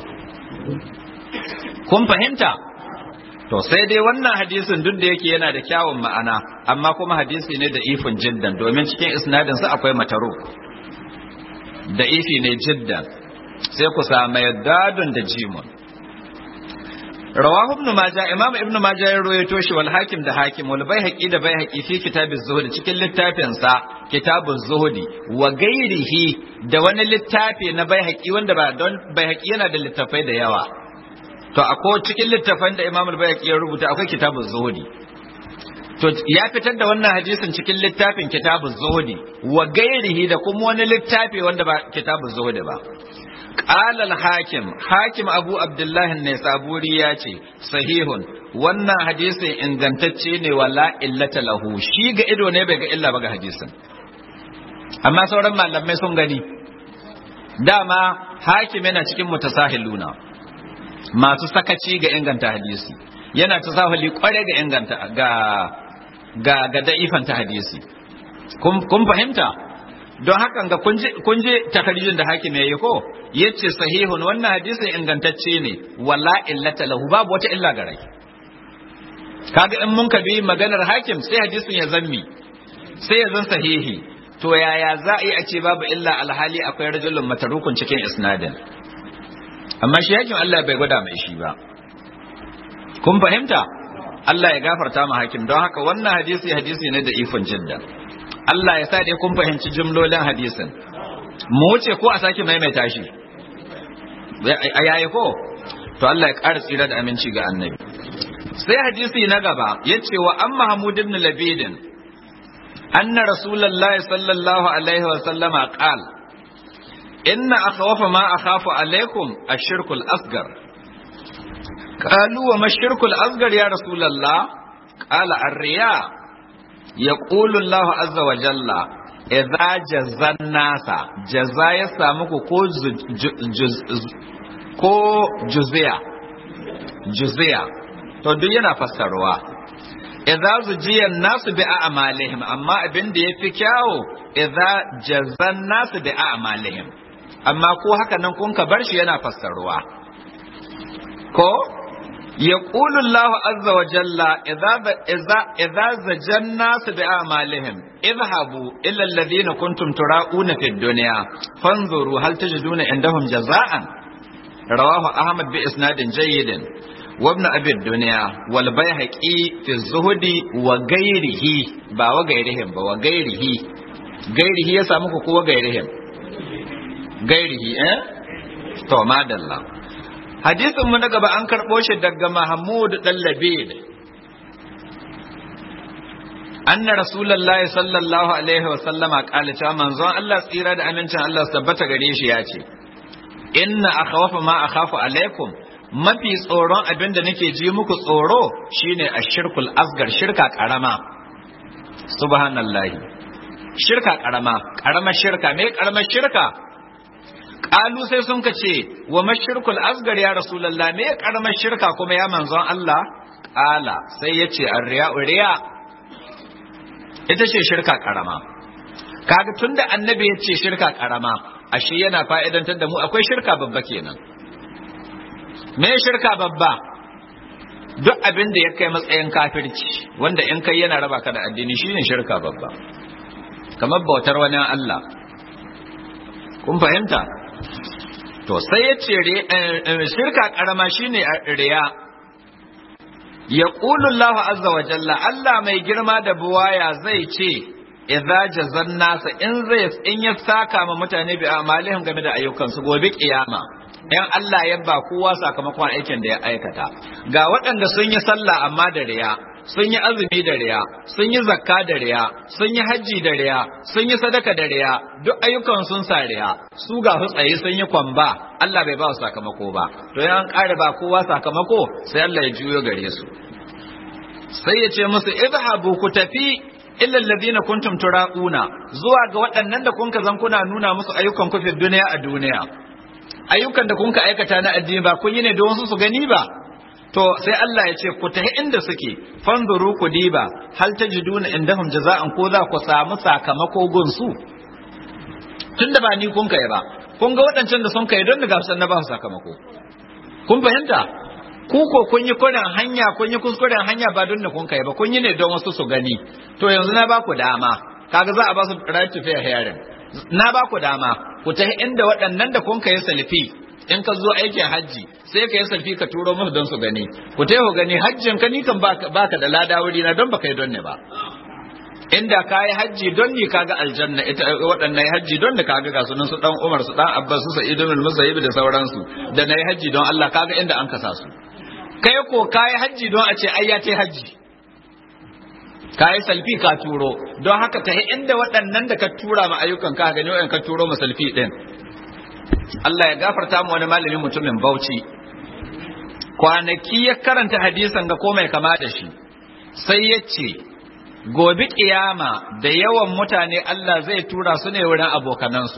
kun fahimta To sai dai wannan hadisin duk da yake yana da kyawun ma'ana, amma kuma hadisi ne da ifin jiddan domin cikin isnadin sa akwai mataro. Da ifi ne jiddan, sai ku samu dadun da jimun. Rawahu ibn Majah Imam Ibn Majah ya rawaito shi wal Hakim da Hakim wal Baihaqi da Baihaqi fi kitabiz Zuhd cikin littafin sa Kitabuz Zuhd wa gairihi da wani littafi na Baihaqi wanda ba don Baihaqi yana da littafai da yawa. to akwai cikin littafan da Imam al-Bayhaqi ya rubuta akwai kitabuz zuhudi to ya fitar da wannan hadisin cikin littafin kitabuz zuhudi wa gairihi da kuma wani littafi wanda ba kitabuz zuhudi ba qala al-hakim hakim abu abdullah an-naisaburi ya ce sahihun wannan hadisin ingantacce ne wala illata lahu shi ga ido ne bai ga illa ba ga hadisin amma sauran malamai sun gani dama hakim yana cikin mutasahiluna masu sakaci ga inganta hadisi yana ta sahali kware ga inganta ga ga ga da'ifanta hadisi kun fahimta don hakan ga kun je takarijin da hakim yayi ko yace sahihun wannan hadisin ingantacce ne wala illata lahu babu wata illa ga rai kaga in mun bi maganar hakim sai hadisin ya zammi sai ya zan sahihi to yaya za a yi a ce babu illa alhali akwai rajulun matarukun cikin isnadin amma shi yakin Allah bai gwada mai shi ba kun fahimta Allah ya gafarta ma hakim don haka wannan hadisi hadisi ne da ifin jidda Allah ya sa dai kun fahimci jumlolin hadisin mu wuce ko a sake maimaita shi a yayi ko to Allah ya ƙara tsira da aminci ga annabi sai hadisi na gaba ya ce wa an Mahmud ibn Labidin anna rasulullahi sallallahu alaihi wa sallama qal inna akhwafa ma akhafu alaikum ash-shirkul asghar qalu wa ma ash-shirkul asghar ya rasulullah qala ar-riya yaqulu Allah azza wa jalla idza jazan nasa jaza ya samu ku ko ko juziya juziya to duk yana fassarwa idza zujiyan nasu bi a'malihim amma abin da yafi kyawo idza jazan nasu bi a'malihim amma ko haka nan kun ka bar shi yana fassarwa ko يقول الله عز وجل إذا إذا إذا زجى الناس بأعمالهم اذهبوا إلى الذين كنتم تراؤون في الدنيا فانظروا هل تجدون عندهم جزاء رواه أحمد بإسناد جيد وابن أبي الدنيا والبيهقي في الزهد وغيره با وغيرهم با وغيره غيره يسامك كو وغيرهم غيره eh to madalla hadisin mu na gaba an karɓo shi daga Mahmud dan Labid anna rasulullahi sallallahu alaihi wa sallama qala ta manzon Allah tsira da amincin Allah tabbata gare shi ya ce inna akhwafa ma akhafu alaikum mafi tsoron abin da nake ji muku tsoro shine ashirkul asgar shirka karama subhanallahi shirka karama karamar shirka me karamar shirka Ƙalu sai sun ka ce wa mashirkul asgar ya rasulallah me karamar shirka kuma ya manzon Allah ƙala sai ya ce riya riya ita ce shirka karama kaga tunda annabi ya ce shirka karama ashe yana fa'idantar da mu akwai shirka babba kenan me shirka babba duk abin da ya kai matsayin kafirci wanda in kai yana raba ka da addini shine shirka babba kamar bautar wani Allah kun fahimta to sai ya ce shirka karama shine riya ya Allah azza wa jalla Allah mai girma da buwaya zai ce idza jazan nasa in zai in ya saka ma mutane bi amalihim game da ayyukansu gobe kiyama in Allah ya ba kowa sakamakon aikin da ya aikata ga waɗanda sun yi sallah amma da riya sun yi azumi da riya sun yi zakka da riya sun yi hajji da riya sun yi sadaka da riya duk ayyukan sun sa riya su ga su tsaye sun yi kwamba Allah bai ba su sakamako ba to yan ƙara ba kowa sakamako sai Allah ya juyo gare su sai ya ce musu idhabu ku tafi illa alladhina kuntum turaquna zuwa ga waɗannan da kun zan kuna nuna musu ayyukan ku fi duniya a duniya ayyukan da kun ka aikata na addini ba kun yi ne don su su gani ba to sai Allah ya ce ku tafi inda suke fanzuru ku diba hal tajiduna indahum jaza'an ko za ku samu sakamako gun su tunda ba ni kun kai ba kun ga waɗancan da sun kai don daga san na ba su sakamako kun fahimta ku ko kun yi kuren hanya kun yi kuskuren hanya ba don da kun kai ba kun yi ne don wasu su gani to yanzu na ba ku dama kaga za a ba su right to fair hearing na ba ku dama ku tafi inda waɗannan da kun kai salfi in ka zo aikin hajji sai ka yi salfi ka turo musu don su gani ku ta ku gani hajjin ka ni kan baka da lada wuri na don baka yi don ne ba inda ka yi hajji don ni kaga aljanna ita waɗannan hajji don da kaga ga sunan su dan Umar su dan Abbas su Sa'id ibn Musayyib da sauransu da nayi hajji don Allah kaga inda an kasa su kai ko ka yi hajji don a ce ai ya ce hajji ka yi salfi ka turo don haka ta inda waɗannan da ka tura ma ayyukan ka gani waɗanda ka turo ma salfi ɗin Allah ya gafarta mu wani malamin mutumin Bauchi kwanaki ya karanta hadisan ga ko mai kama da shi sai ya ce gobe kiyama da yawan mutane Allah zai tura su ne wurin abokanansu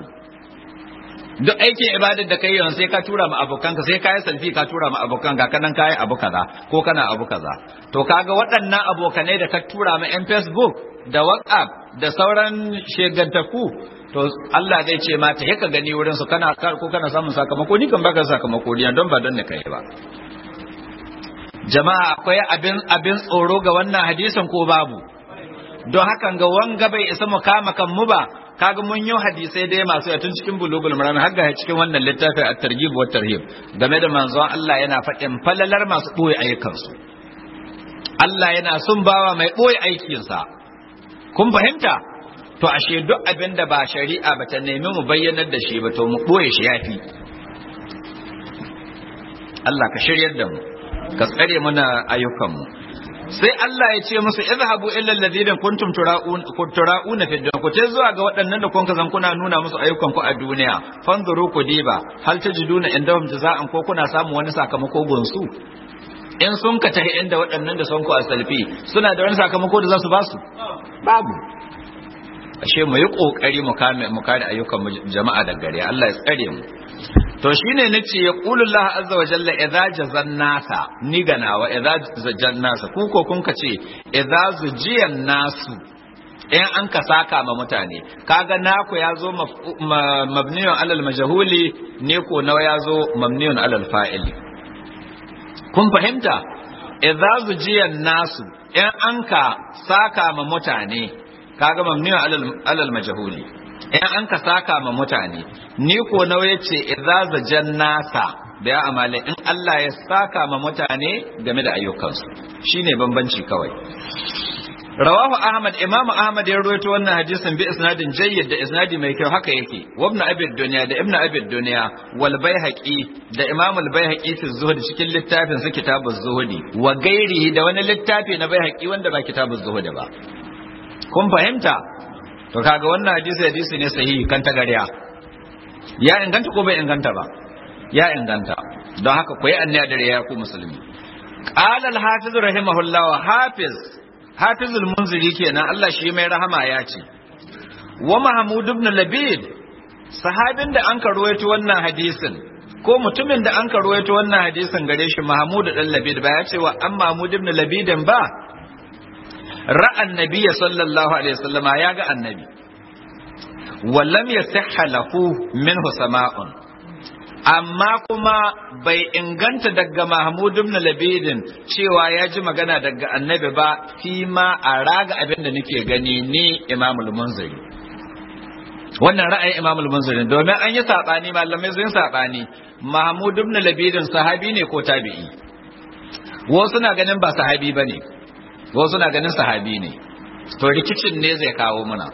duk aikin ibadar da kai yanzu sai ka tura ma abokanka sai ka yi salfi ka tura ma abokanka kanan ka yi abu kaza ko kana abu kaza to kaga waɗannan abokanai da ka tura ma yan facebook da whatsapp da sauran shegantaku to Allah zai ce ma ta ka gani wurin su kana ko kana samun sakamako ni kan baka sakamako ni don ba don ne kai ba jama'a akwai abin abin tsoro ga wannan hadisin ko babu don hakan ga wanga bai isa mu kama kan mu ba kaga mun yi hadisai dai masu tun cikin bulugul maram har ga cikin wannan littafi at-targhib wa tarhib game da manzon Allah yana faɗin falalar masu boye ayyukansu Allah yana son bawa mai boye aikinsa kun fahimta to ashe duk abin da ba shari'a ba ta nemi mu bayyanar da shi ba to mu boye shi yafi Allah ka shiryar da mu ka tsare muna ayyukanmu sai Allah ya ce musu izhabu illa alladhina kuntum tura'un tura'una fi dunya ku tai zuwa ga waɗannan da kun zan kuna nuna musu ayyukan ku a duniya fanzuru ku diba hal tajiduna indahum jaza'an ko kuna samu wani sakamako gonsu in sun ka tahi inda waɗannan da sun ku a salfi suna da wani sakamako da za su ba su babu ashe mu yi kokari mu kame mu kare ayyukan jama'a da gare Allah ya tsare mu to shine nace ya qulullahu azza wa jalla idza jazan nasa ni ganawa idza zajan nasa ku ko kun kace idza zujiyan nasu in an ka saka ma mutane kaga naku ya zo mabniyun alal majhuli ne ko nawa ya zo mabniyun alal fa'ili kun fahimta idza zujiyan nasu in an ka saka ma mutane kaga mamniyun alal alal majhuli in an ka saka ma mutane ni ko nawa yace idza zajan nasa da ya amale in Allah ya saka ma mutane game da ayyukansu shine bambanci kawai rawahu ahmad imamu ahmad ya rawaito wannan hadisin bi isnadin jayyid da isnadi mai kyau haka yake wa ibn abi dunya da ibn abi dunya wal baihaqi da imamu al baihaqi fi zuhud cikin littafin su kitabuz zuhudi wa gairihi da wani littafi na baihaqi wanda ba kitabuz zuhud ba kun fahimta to kaga wannan hadisi hadisi ne sahihi kan ta gariya ya inganta ko bai inganta ba ya inganta don haka ku yi anniya da ya ku musulmi qala al hafiz rahimahullah hafiz hafizul munziri kenan Allah shi mai rahama ya ce wa mahmud ibn labid sahabin da an ruwaito wannan hadisin ko mutumin da an ruwaito wannan hadisin gare shi mahmud dan labid ba ya ce wa an mahmud ibn labidin ba ra'an nabiyya sallallahu alaihi wasallama ya ga annabi wallam yasihha lahu minhu sama'un amma kuma bai inganta daga Mahmud ibn Labidin cewa ya ji magana daga annabi ba fi ma a raga abin da nake gani ni Imam al-Munziri wannan ra'ayin Imam al-Munziri domin an yi sabani malamai sun sabani Mahmud ibn Labidin sahabi ne ko tabi'i wasu na ganin ba sahabi bane wasu na ganin sahabi ne to rikicin ne zai kawo muna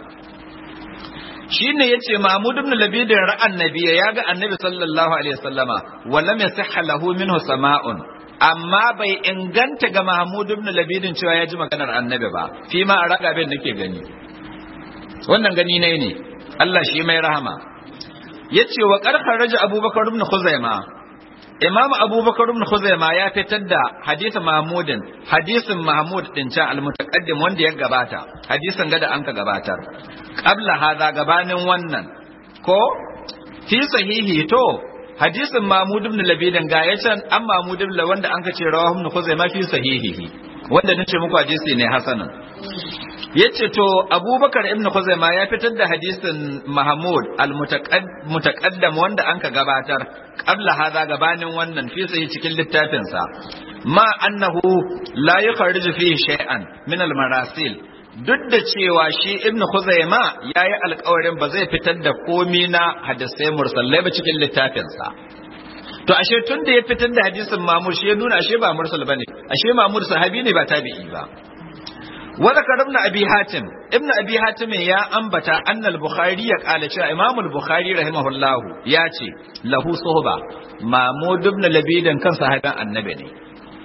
shine yace Mahmud ibn Labid ra'an nabiyya ya ga annabi sallallahu alaihi wasallama wallam yasihha lahu minhu sama'un amma bai inganta ga Mahmud ibn Labid cewa ya ji maganar annabi ba fi ma a raga bin nake gani wannan gani ne ne Allah shi mai rahama yace wa qarqar raja Abubakar ibn Khuzaima Imam Abubakar ibn Khuzaima ya fitar da hadisi Mahmudin hadisin Mahmud din can al-mutaqaddim wanda ya gabata hadisin gada an ka gabatar qabla hadha gabanin wannan ko fi sahihi to hadisin Mahmud ibn Labidin ga ya can an Mahmud ibn wanda an ka ce rawahu ibn Khuzaima fi sahihihi wanda nace muku hadisi ne hasanan yace to Abubakar ibn Khuzaima ya fitar da hadisin Mahmud al-mutaqaddam wanda an ka gabatar qabla hadha gabanin wannan fi sahihi cikin littafin sa ma annahu la yukhriju fihi shay'an min al-marasil duk da cewa shi ibn Khuzaima yayi alƙawarin ba zai fitar da komi na hadisai mursallai ba cikin littafinsa to ashe tun da ya fitar da hadisin Mamur shi ya nuna ashe ba mursal bane ashe Mamur sahabi ne ba tabi'i ba wa zakar ibn abi hatim ibn abi hatim ya ambata anna al-bukhari ya kala cewa imam al-bukhari rahimahullahu ya ce lahu suhba mamud ibn labidan kan sahaban annabi ne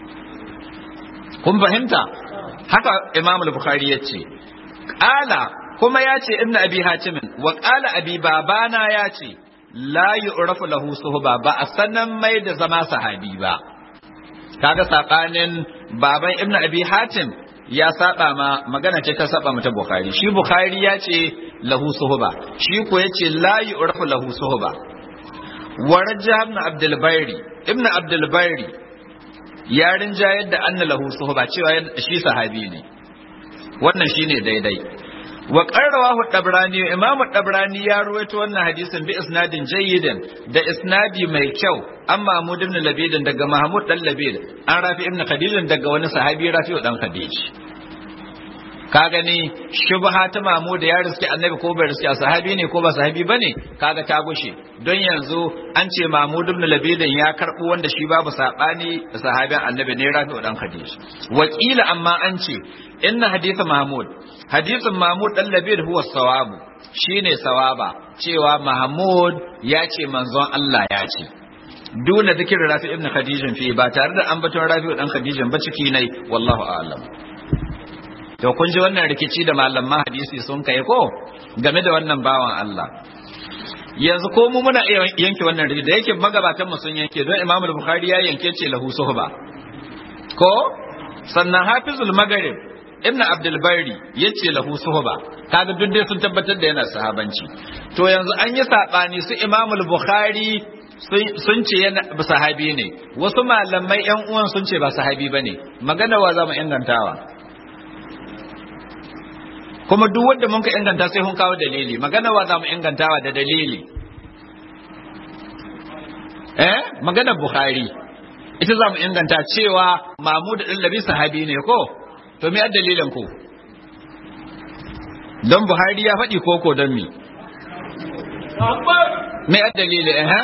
kun fahimta haka imam al-bukhari ya ce ƙala kuma ya ce ibn abi hatimin wa ƙala abi babana ya ce la yu'rafu lahu suhba ba a sanan mai da zama sahabi ba kaga sabanin baban ibn abi hatim ya saba ma magana ce ta saba mata bukhari shi bukhari ya ce lahu suhba shi ko ya ce la yu'rafu lahu suhba wa rajah ibn abdul bayri ibn abdul bayri ya rinjayar da anna lahu suhba cewa shi sahabi ne wannan shine daidai wa qarrawahu dabrani imamu dabrani ya ruwaito wannan hadisin bi isnadin jayyidin da isnadi mai kyau an mahmud ibn labid daga mahmud dan labid an rafi ibn khadij daga wani sahabi rafi dan khadij ka gani shubha ta mahmud ya riski annabi ko bai riski sahabi ne ko ba sahabi bane kaga ta gushe don yanzu an ce mahmud ibn labid ya karbo wanda shi babu sabani sahabin annabi ne rafi dan khadij wakila amma an ce inna hadith mahmud hadisin mahmud dan labid huwa sawabu shine sawaba cewa mahmud ya ce manzon Allah ya ce duna zikir rafi ibn khadijin fi ba tare da ambaton rafi dan khadijin ba ciki nai wallahu a'lam to kun ji wannan rikici da malaman hadisi sun kai ko game da wannan bawan Allah yanzu ko mu muna iya yanke wannan rikici da yake magabatan mu sun yanke don Imam Bukhari ya yanke ce lahu suhba ko sannan Hafizul Maghrib Ibn Abdul Bari yace lahu suhba kaga duk dai sun tabbatar da yana sahabanci to yanzu an yi sabani su Imam Bukhari sun ce yana sahabi ne wasu malamai yan uwan sun ce ba sahabi bane magana wa za mu ingantawa kuma duk wanda mun ka inganta sai hun kawo dalili magana wa za mu ingantawa da dalili eh magana bukhari ita za mu inganta cewa mahmud ɗin labi sahabi ne ko to me dalilin ku don buhari ya faɗi koko don mi me dalili eh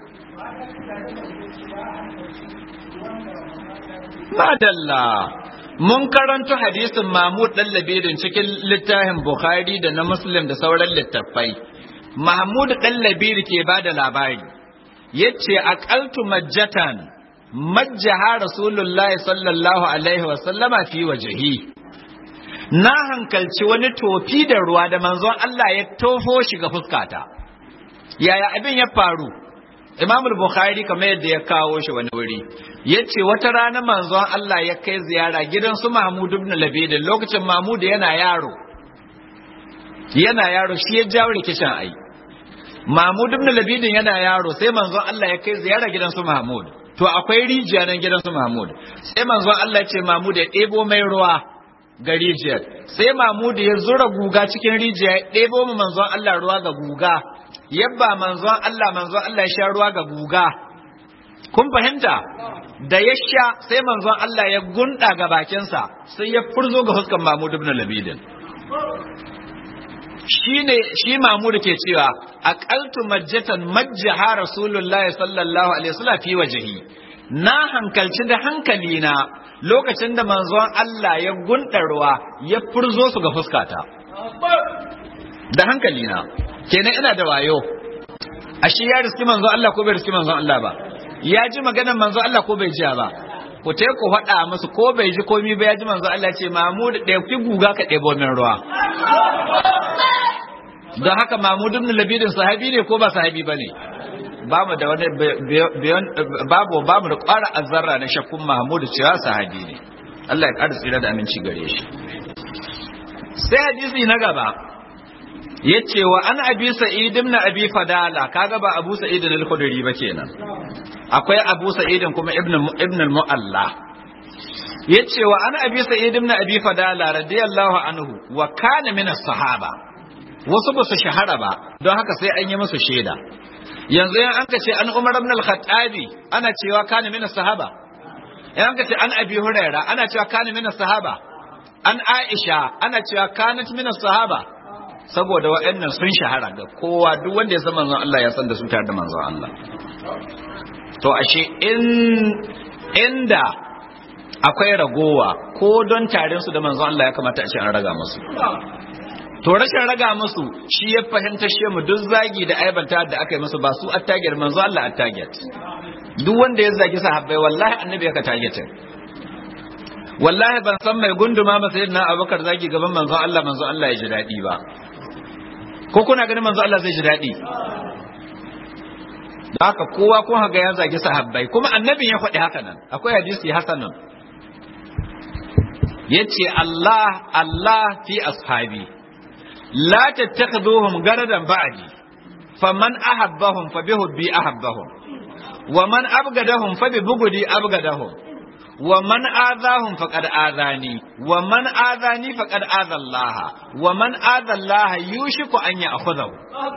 madalla mun karanto hadisin Mahmud dan Labidin cikin littafin Bukhari da na Muslim da sauran littattafai. Mahmud dan Labid ke bada labari. Yace aqaltu majjatan majjaha Rasulullahi sallallahu alaihi wa sallama fi wajhi. Na hankalci wani tofi da ruwa da manzon Allah ya tofo shi ga fuskata. Yaya abin ya faru? Imam Bukhari kamar yadda ya kawo shi wani wuri yace wata rana manzon Allah ya kai ziyara gidan su Mahmud ibn Labid lokacin Mahmud yana yaro yana yaro shi ya jawo rikicin ai Mahmud ibn Labid yana yaro sai manzon Allah ya kai ziyara gidan su Mahmud to akwai rijiya nan gidan su Mahmud sai manzon Allah ya ce Mahmud ya ɗebo mai ruwa ga rijiyar sai Mahmud ya zura guga cikin rijiya ya ɗebo mu manzon Allah ruwa ga guga yabba manzon Allah manzon Allah ya sha ruwa ga guga kun fahimta da ya sha sai manzon Allah ya gunda ga bakinsa sai ya furzo ga huskan Mahmud ibn Labidin shine shi Mahmud ke cewa aqaltu majjatan majjaha Rasulullahi sallallahu alaihi wasallam fi wajhi na hankalci da hankali na lokacin da manzon Allah ya gunda ruwa ya furzo su ga fuskata da hankali na kenan ina da wayo ashe ya riski manzo Allah ko bai riski manzo Allah ba ya ji maganar manzo Allah ko bai ji ba ku ta ku faɗa musu ko bai ji komi ba ya ji manzo Allah ce Mahmud da ki guga ka ɗebo min ruwa don haka Mahmud ibn Labidin sahabi ne ko ba sahabi bane ba mu da wani babu babu da ƙwara azzarra na shakkun Mahmud cewa sahabi ne Allah ya ƙara tsira da aminci gare shi sai hadisi na gaba yace wa an abi sa'id ibn abi fadala kaga ba abu sa'id al-khudri ba kenan akwai abu sa'id kuma ibn ibn al-mu'alla yace wa an abi sa'id ibn abi fadala radiyallahu anhu wa kana min as-sahaba wasu ba su shahara ba don haka sai an yi musu shaida yanzu yan an ce an umar ibn al-khattabi ana cewa kana min as-sahaba yan an ce an abi huraira ana cewa kana min as-sahaba an aisha ana cewa kanat min as-sahaba saboda waɗannan sun shahara ga kowa duk wanda ya san manzon Allah ya san da su tare da manzon Allah to ashe in inda akwai ragowa ko don tarin su da manzon Allah ya kamata a ce an raga musu to rashin raga musu shi ya fahimta shi mu duk zagi da aibanta da aka yi musu ba su attaget manzon Allah attaget duk wanda ya zagi sahabbai wallahi annabi ya ka targetin wallahi ban san mai gunduma masa yadda abubakar zagi gaban manzon Allah manzon Allah ya ji daɗi ba ko kuna ganin manzo Allah zai ji daɗi da haka kowa kun haga ya zagi sahabbai kuma annabin ya faɗi haka nan akwai hadisi hasanan yace Allah Allah fi ashabi la tattakhuduhum garadan ba'di faman ahabbahum fa bihubbi ahabbahum wa man abgadahum fa bi bugudi abgadahum wa man adahum faqad adani wa man adani faqad adha Allah wa man adha Allah yushiku an ya'khudhahu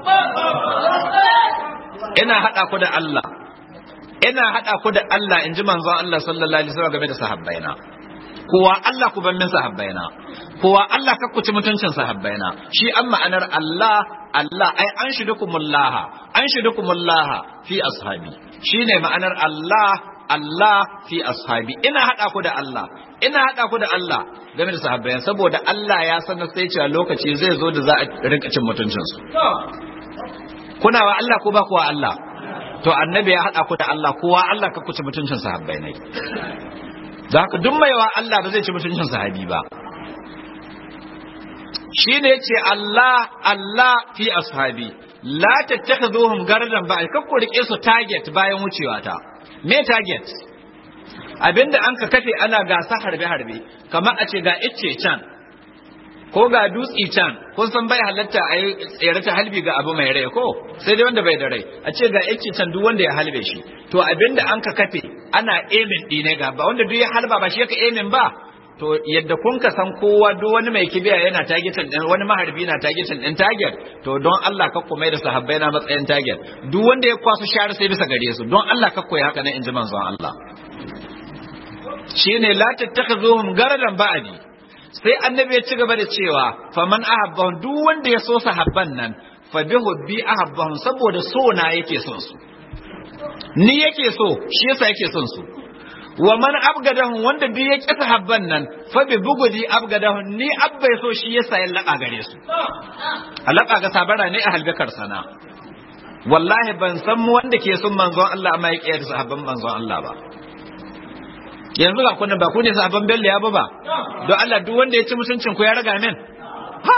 ina hada ku da Allah ina hada ku da Allah inji manzon Allah sallallahu alaihi wasallam game da sahabbaina kowa Allah ku ban min sahabbaina kowa Allah ka kuci mutuncin sahabbaina shi an ma'anar Allah Allah ai an shidukumullaha an shidukumullaha fi ashabi shine ma'anar Allah Allah fi ashabi ina hada ku da Allah ina hada ku da Allah game da sahabbai saboda Allah ya sanar sai cewa lokaci zai zo da za a rinka cin mutuncin su kuna wa Allah ko ba ku wa Allah to annabi ya haɗa ku da Allah kowa Allah ka kuci mutuncin sahabbai ne da haka duk mai wa Allah ba zai ci mutuncin sahabi ba shine yace Allah Allah fi ashabi la tattakhuduhum gardan ba ka ku rike su target bayan wucewa ta me target abinda an ka kafe ana gasa harbe harbe kamar a ce ga icce can ko ga dutsi can kun san bai halatta a yi tsere ta halbi ga abu mai rai ko sai dai wanda bai da rai a ce ga icce can duk wanda ya halbe shi to abinda an ka kafe ana emin ɗine ga ba wanda duk ya halba ba shi yaka emin ba to yadda kun ka san kowa duk wani mai kibiya yana targetin din wani maharbi na targetin din target to don Allah ka kuma da sahabbai na matsayin target duk wanda ya kwaso share sai bisa gare su don Allah ka koyi haka nan inji manzon Allah shine la tattakhuzuhum garadan ba'di sai annabi ya ci gaba da cewa faman ahabbahum duk wanda ya so sahabban nan fa bi hubbi ahabbahum saboda so na yake son su ni yake so shi yasa yake son su wa man abgadahum wanda duk ya kisa habban nan fa bi bugudi abgadahum ni abba so shi yasa ya laka gare su alaka ga sabara ne a halbakar sana wallahi ban san mu wanda ke son manzon Allah amma ya kiyar sahabban manzon Allah ba yanzu ga kunan ba ku ne sahabban bello ya ba ba don Allah duk wanda ya ci mutuncin ku ya raga min ha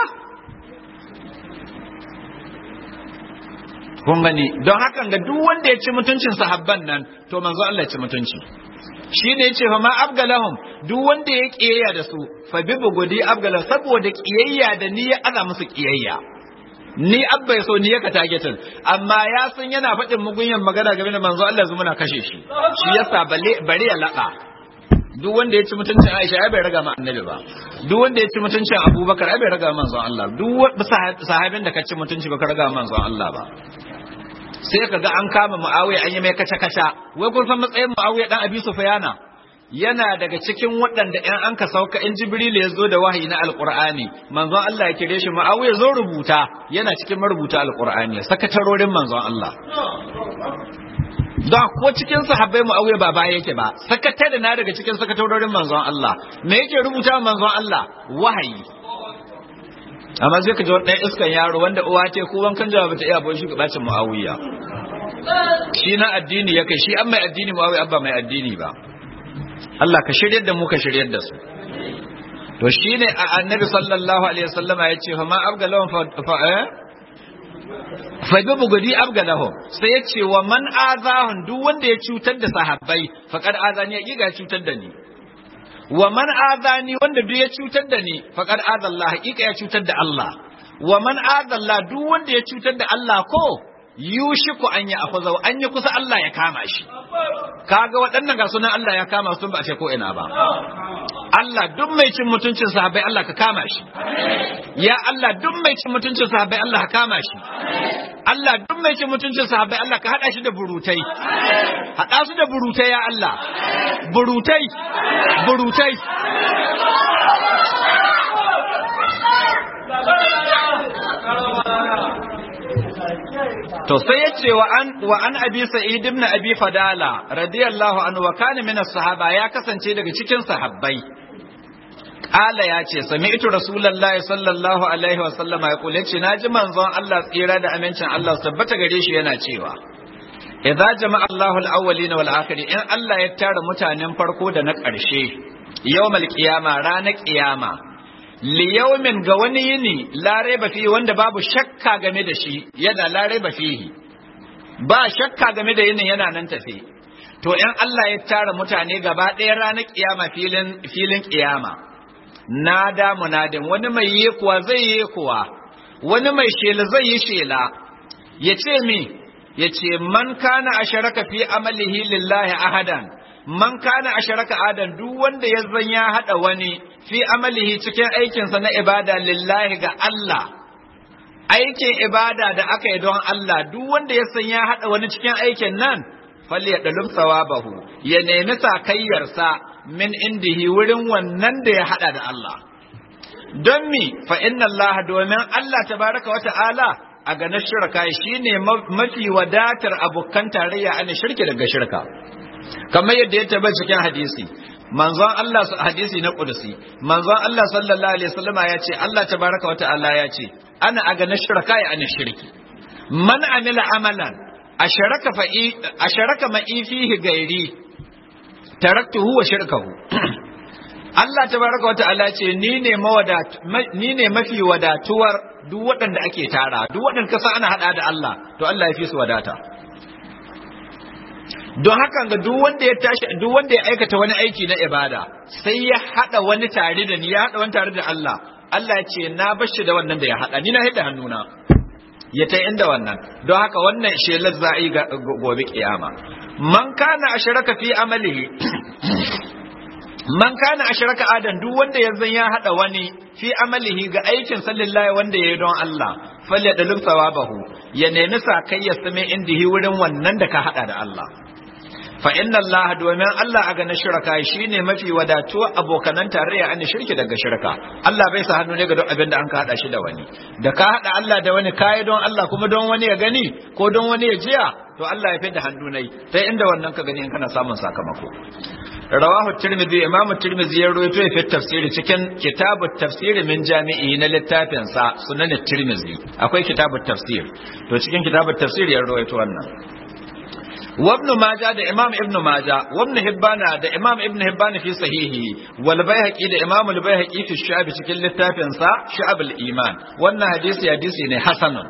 kun gani don hakan ga duk wanda ya ci mutuncin sahabban nan to manzo Allah ya ci mutunci shi ne ce fa ma abgalahum duk wanda ya kiyayya da su fa bi bugudi abgala saboda kiyayya da ni ya ana musu kiyayya ni abba ya so ni ya ka targetin amma ya san yana faɗin mugunyan magana game da manzo Allah zuma na kashe shi shi yasa bale bare ya laka duk wanda ya ci mutuncin Aisha ai bai raga ma annabi ba duk wanda ya ci mutuncin Abubakar ai bai raga manzon Allah duk sahabin da ka ci mutunci ba ka raga manzon Allah ba sai ka ga an kama Muawiya an yi mai kaca-kaca wai kun san matsayin Muawiya dan Abi Sufyana yana daga cikin waɗanda ‘yan an ka sauka in Jibril ya zo da wahayi na Alƙur'ani manzon Allah ya kire shi Muawiya zo rubuta yana cikin marubuta Alƙur'ani sakatarorin manzon Allah da ko cikin sahabbai Muawiya ba baya yake ba sakatare na daga cikin sakatarorin manzon Allah me yake rubuta manzon Allah wahayi amma sai ka ji wani iskan yaro wanda uwa ce ko wankan jawa bata iya boye shugabacin muawiya shi na addini ya kai shi an mai addini muawiya abba mai addini ba Allah ka shiryar da mu ka shiryar da su to shine annabi sallallahu alaihi wasallama ya ce fa ma abgalahum fa eh fa bi bugudi abgalahum sai ya ce wa man azahun duk wanda ya cutar da sahabbai faqad azani ya ga cutar da ni wa man azani wanda duk ya cutar da ni faqad azallah hakika ya cutar da Allah wa man azallah duk wanda ya cutar da Allah ko yushiku an ya afaza an yi kusa Allah ya kama shi kaga waɗannan ga sunan Allah ya kama su ba a ce ko ina ba Allah duk mai cin mutuncin sahabbai Allah ka kama shi ya Allah duk mai cin mutuncin sahabbai Allah ka kama shi Allah duk mai cin mutuncin sahabbai Allah ka hada shi da burutai hada su da burutai ya Allah burutai burutai To sai ya ce wa an wa an abi sa'id ibn abi fadala radiyallahu anhu wa kana min sahaba ya kasance daga cikin sahabbai Kala ya ce sami'tu rasulullahi sallallahu alaihi wa sallama ya kula ce naji manzon Allah tsira da amincin Allah tabbata gare shi yana cewa idza jama'a Allahu al-awwalin wal akhirin in Allah ya tara mutanen farko da na ƙarshe yawmal qiyama ranar qiyama liyaumin ga wani yini larai ba fihi wanda babu shakka game da shi yana larai ba fihi ba shakka game da yinin yana nan tafe to in Allah ya tara mutane gaba ɗaya ranar kiyama filin filin kiyama nada munadin wani mai yi kuwa zai yi kuwa wani mai shela zai yi shela ya ce mi ya ce man kana asharaka fi amalihi lillahi ahadan man kana asharaka adan duk wanda ya zan ya hada wani fi amalihi cikin aikinsa na ibada lillahi ga Allah aikin ibada da aka yi don Allah duk wanda ya san ya hada wani cikin aikin nan falli ya dalum sawabahu ya nemi sakayyarsa min indihi wurin wannan da ya hada da Allah don mi fa inna Allah domin Allah tabaraka wa ta'ala a ganin shirka shine mafi wadatar abokan tarayya ana shirki daga shirka kamar yadda ya tabbata cikin hadisi manzon Allah hadisi na kudusi manzon Allah sallallahu alaihi wasallama ya ce Allah tabaraka wata'ala ya ce ana aga na shirka ya ana shirki man amila amalan asharaka fa'i asharaka ma'i fihi gairi taraktuhu wa shirkahu Allah tabaraka wata'ala ce ni ne mawadat ni ne mafi wadatuwar duk waɗanda ake tara duk waɗanda kasa ana hada da Allah to Allah ya fi su wadata don haka ga duk wanda ya tashi duk wanda ya aikata wani aiki na ibada sai ya hada wani tare da ni ya hada wani tare da Allah Allah ya ce na bashi da wannan da ya hada ni na hada hannuna ya ta inda wannan don haka wannan shelar za a yi gobe kiyama man kana ashraka fi amalihi man kana ashraka adan duk wanda yanzu ya hada wani fi amalihi ga aikin sallillahi wanda yayi don Allah falle da lumsawabahu ya nemi sakai ya same indihi wurin wannan da ka hada da Allah fa inna Allah domin Allah a ganin shirka shine mafi wadatuwa abokanan tarayya an shirki daga shirka Allah bai sa hannu ne ga duk abin da an ka hada shi da wani da ka hada Allah da wani kai don Allah kuma don wani ya gani ko don wani ya jiya to Allah ya fidda hannu nai ta inda wannan ka gani in kana samun sakamako rawahu tirmidhi imamu tirmidhi ya rawaito ya fi tafsiri cikin kitabut tafsiri min jami'i na littafin sa sunan tirmidhi akwai kitabut tafsir to cikin kitabut tafsir ya rawaito wannan وابن ماجه ده امام ابن ماجه وابن حبان ده امام ابن حبان في صحيحه والبيهقي ده امام البيهقي في الشعب cikin littafin sa شعب الايمان wannan hadisi hadisi ne hasanun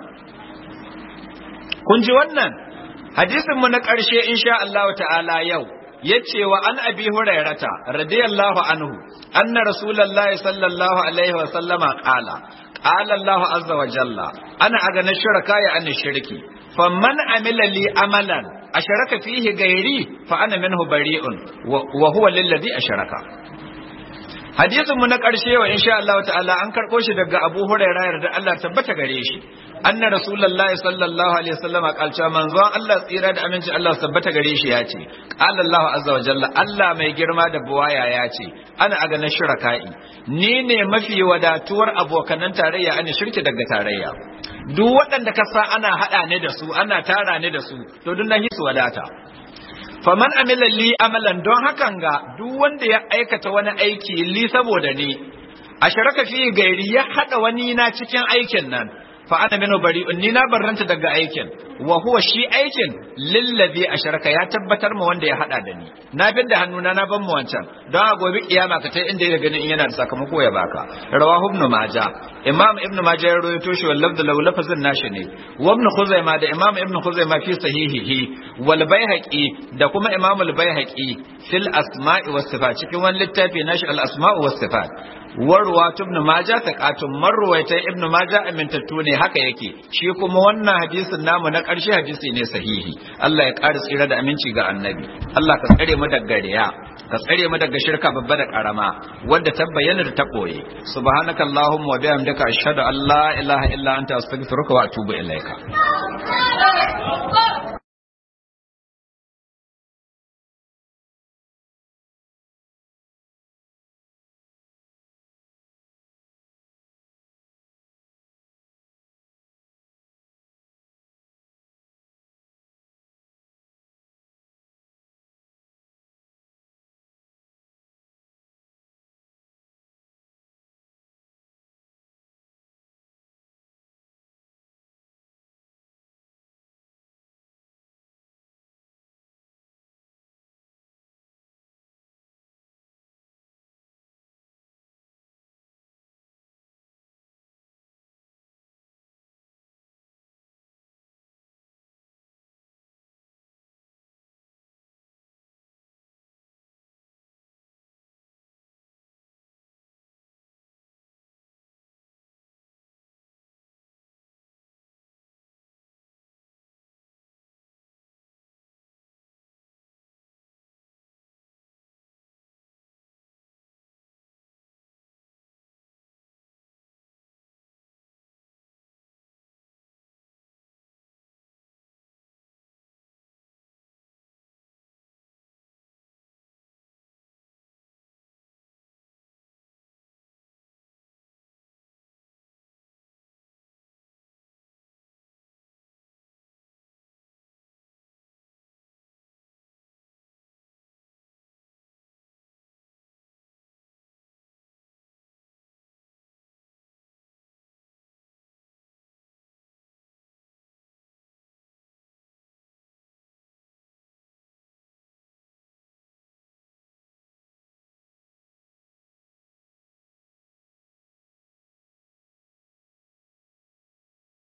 kun ji wannan hadisin mu na karshe insha Allah ta'ala yau yace wa an abi hurairata radiyallahu anhu anna rasulullahi sallallahu alaihi wa sallama qala qala Allah azza wa jalla ana agana shirka ya an shirki faman amila li amalan asharaka fihi gairi fa ana minhu bari'un wa huwa lilladhi asharaka hadisin mu na karshe wa insha Allah ta'ala an karbo shi daga Abu Hurairah yarda Allah tabbata gare shi anna rasulullahi sallallahu alaihi wasallam kalcha manzon Allah tsira da aminci Allah tabbata gare shi ya ce qala Allah azza wa jalla Allah mai girma da buwaya ya ce ana aga na shiraka'i ni ne mafi wadatuwar abokanan tarayya ana shirki daga tarayya duk waɗanda ka sa ana haɗa ne da su ana tara ne da su to duk na hisu wadata faman amila li amalan don hakan ga duk wanda ya aikata wani aiki li saboda ni a sharaka fi gairi ya haɗa wani na cikin aikin nan fa ana minu bari'un ni na barranta daga aikin wa huwa shi aikin lillazi asharaka ya tabbatar ma wanda ya hada da ni na bin da hannuna na ban mu wancan don a gobe kiyama ka tai inda ya ganin in yana da sakamako ya baka rawahu ibn maja imam ibn maja ya rawaito shi wal lafzu law lafazin nashi ne wa ibn khuzaima da imam ibn khuzaima fi sahihihi wal baihaqi da kuma imam al baihaqi fil asma'i was sifat cikin wani littafi nashi al asma'u was sifat warwa ibn maja taqatun marwayta ibn maja amintattu ne haka yake shi kuma wannan hadisin namu na ƙarshe hadisi ne sahihi Allah ya ƙara tsira da aminci ga annabi Allah ka tsare mu daga riya ka tsare mu daga shirka babba da karama wanda ta bayyana da ta koye subhanaka allahumma wa bihamdika ashhadu an la ilaha illa anta astaghfiruka wa atubu ilaika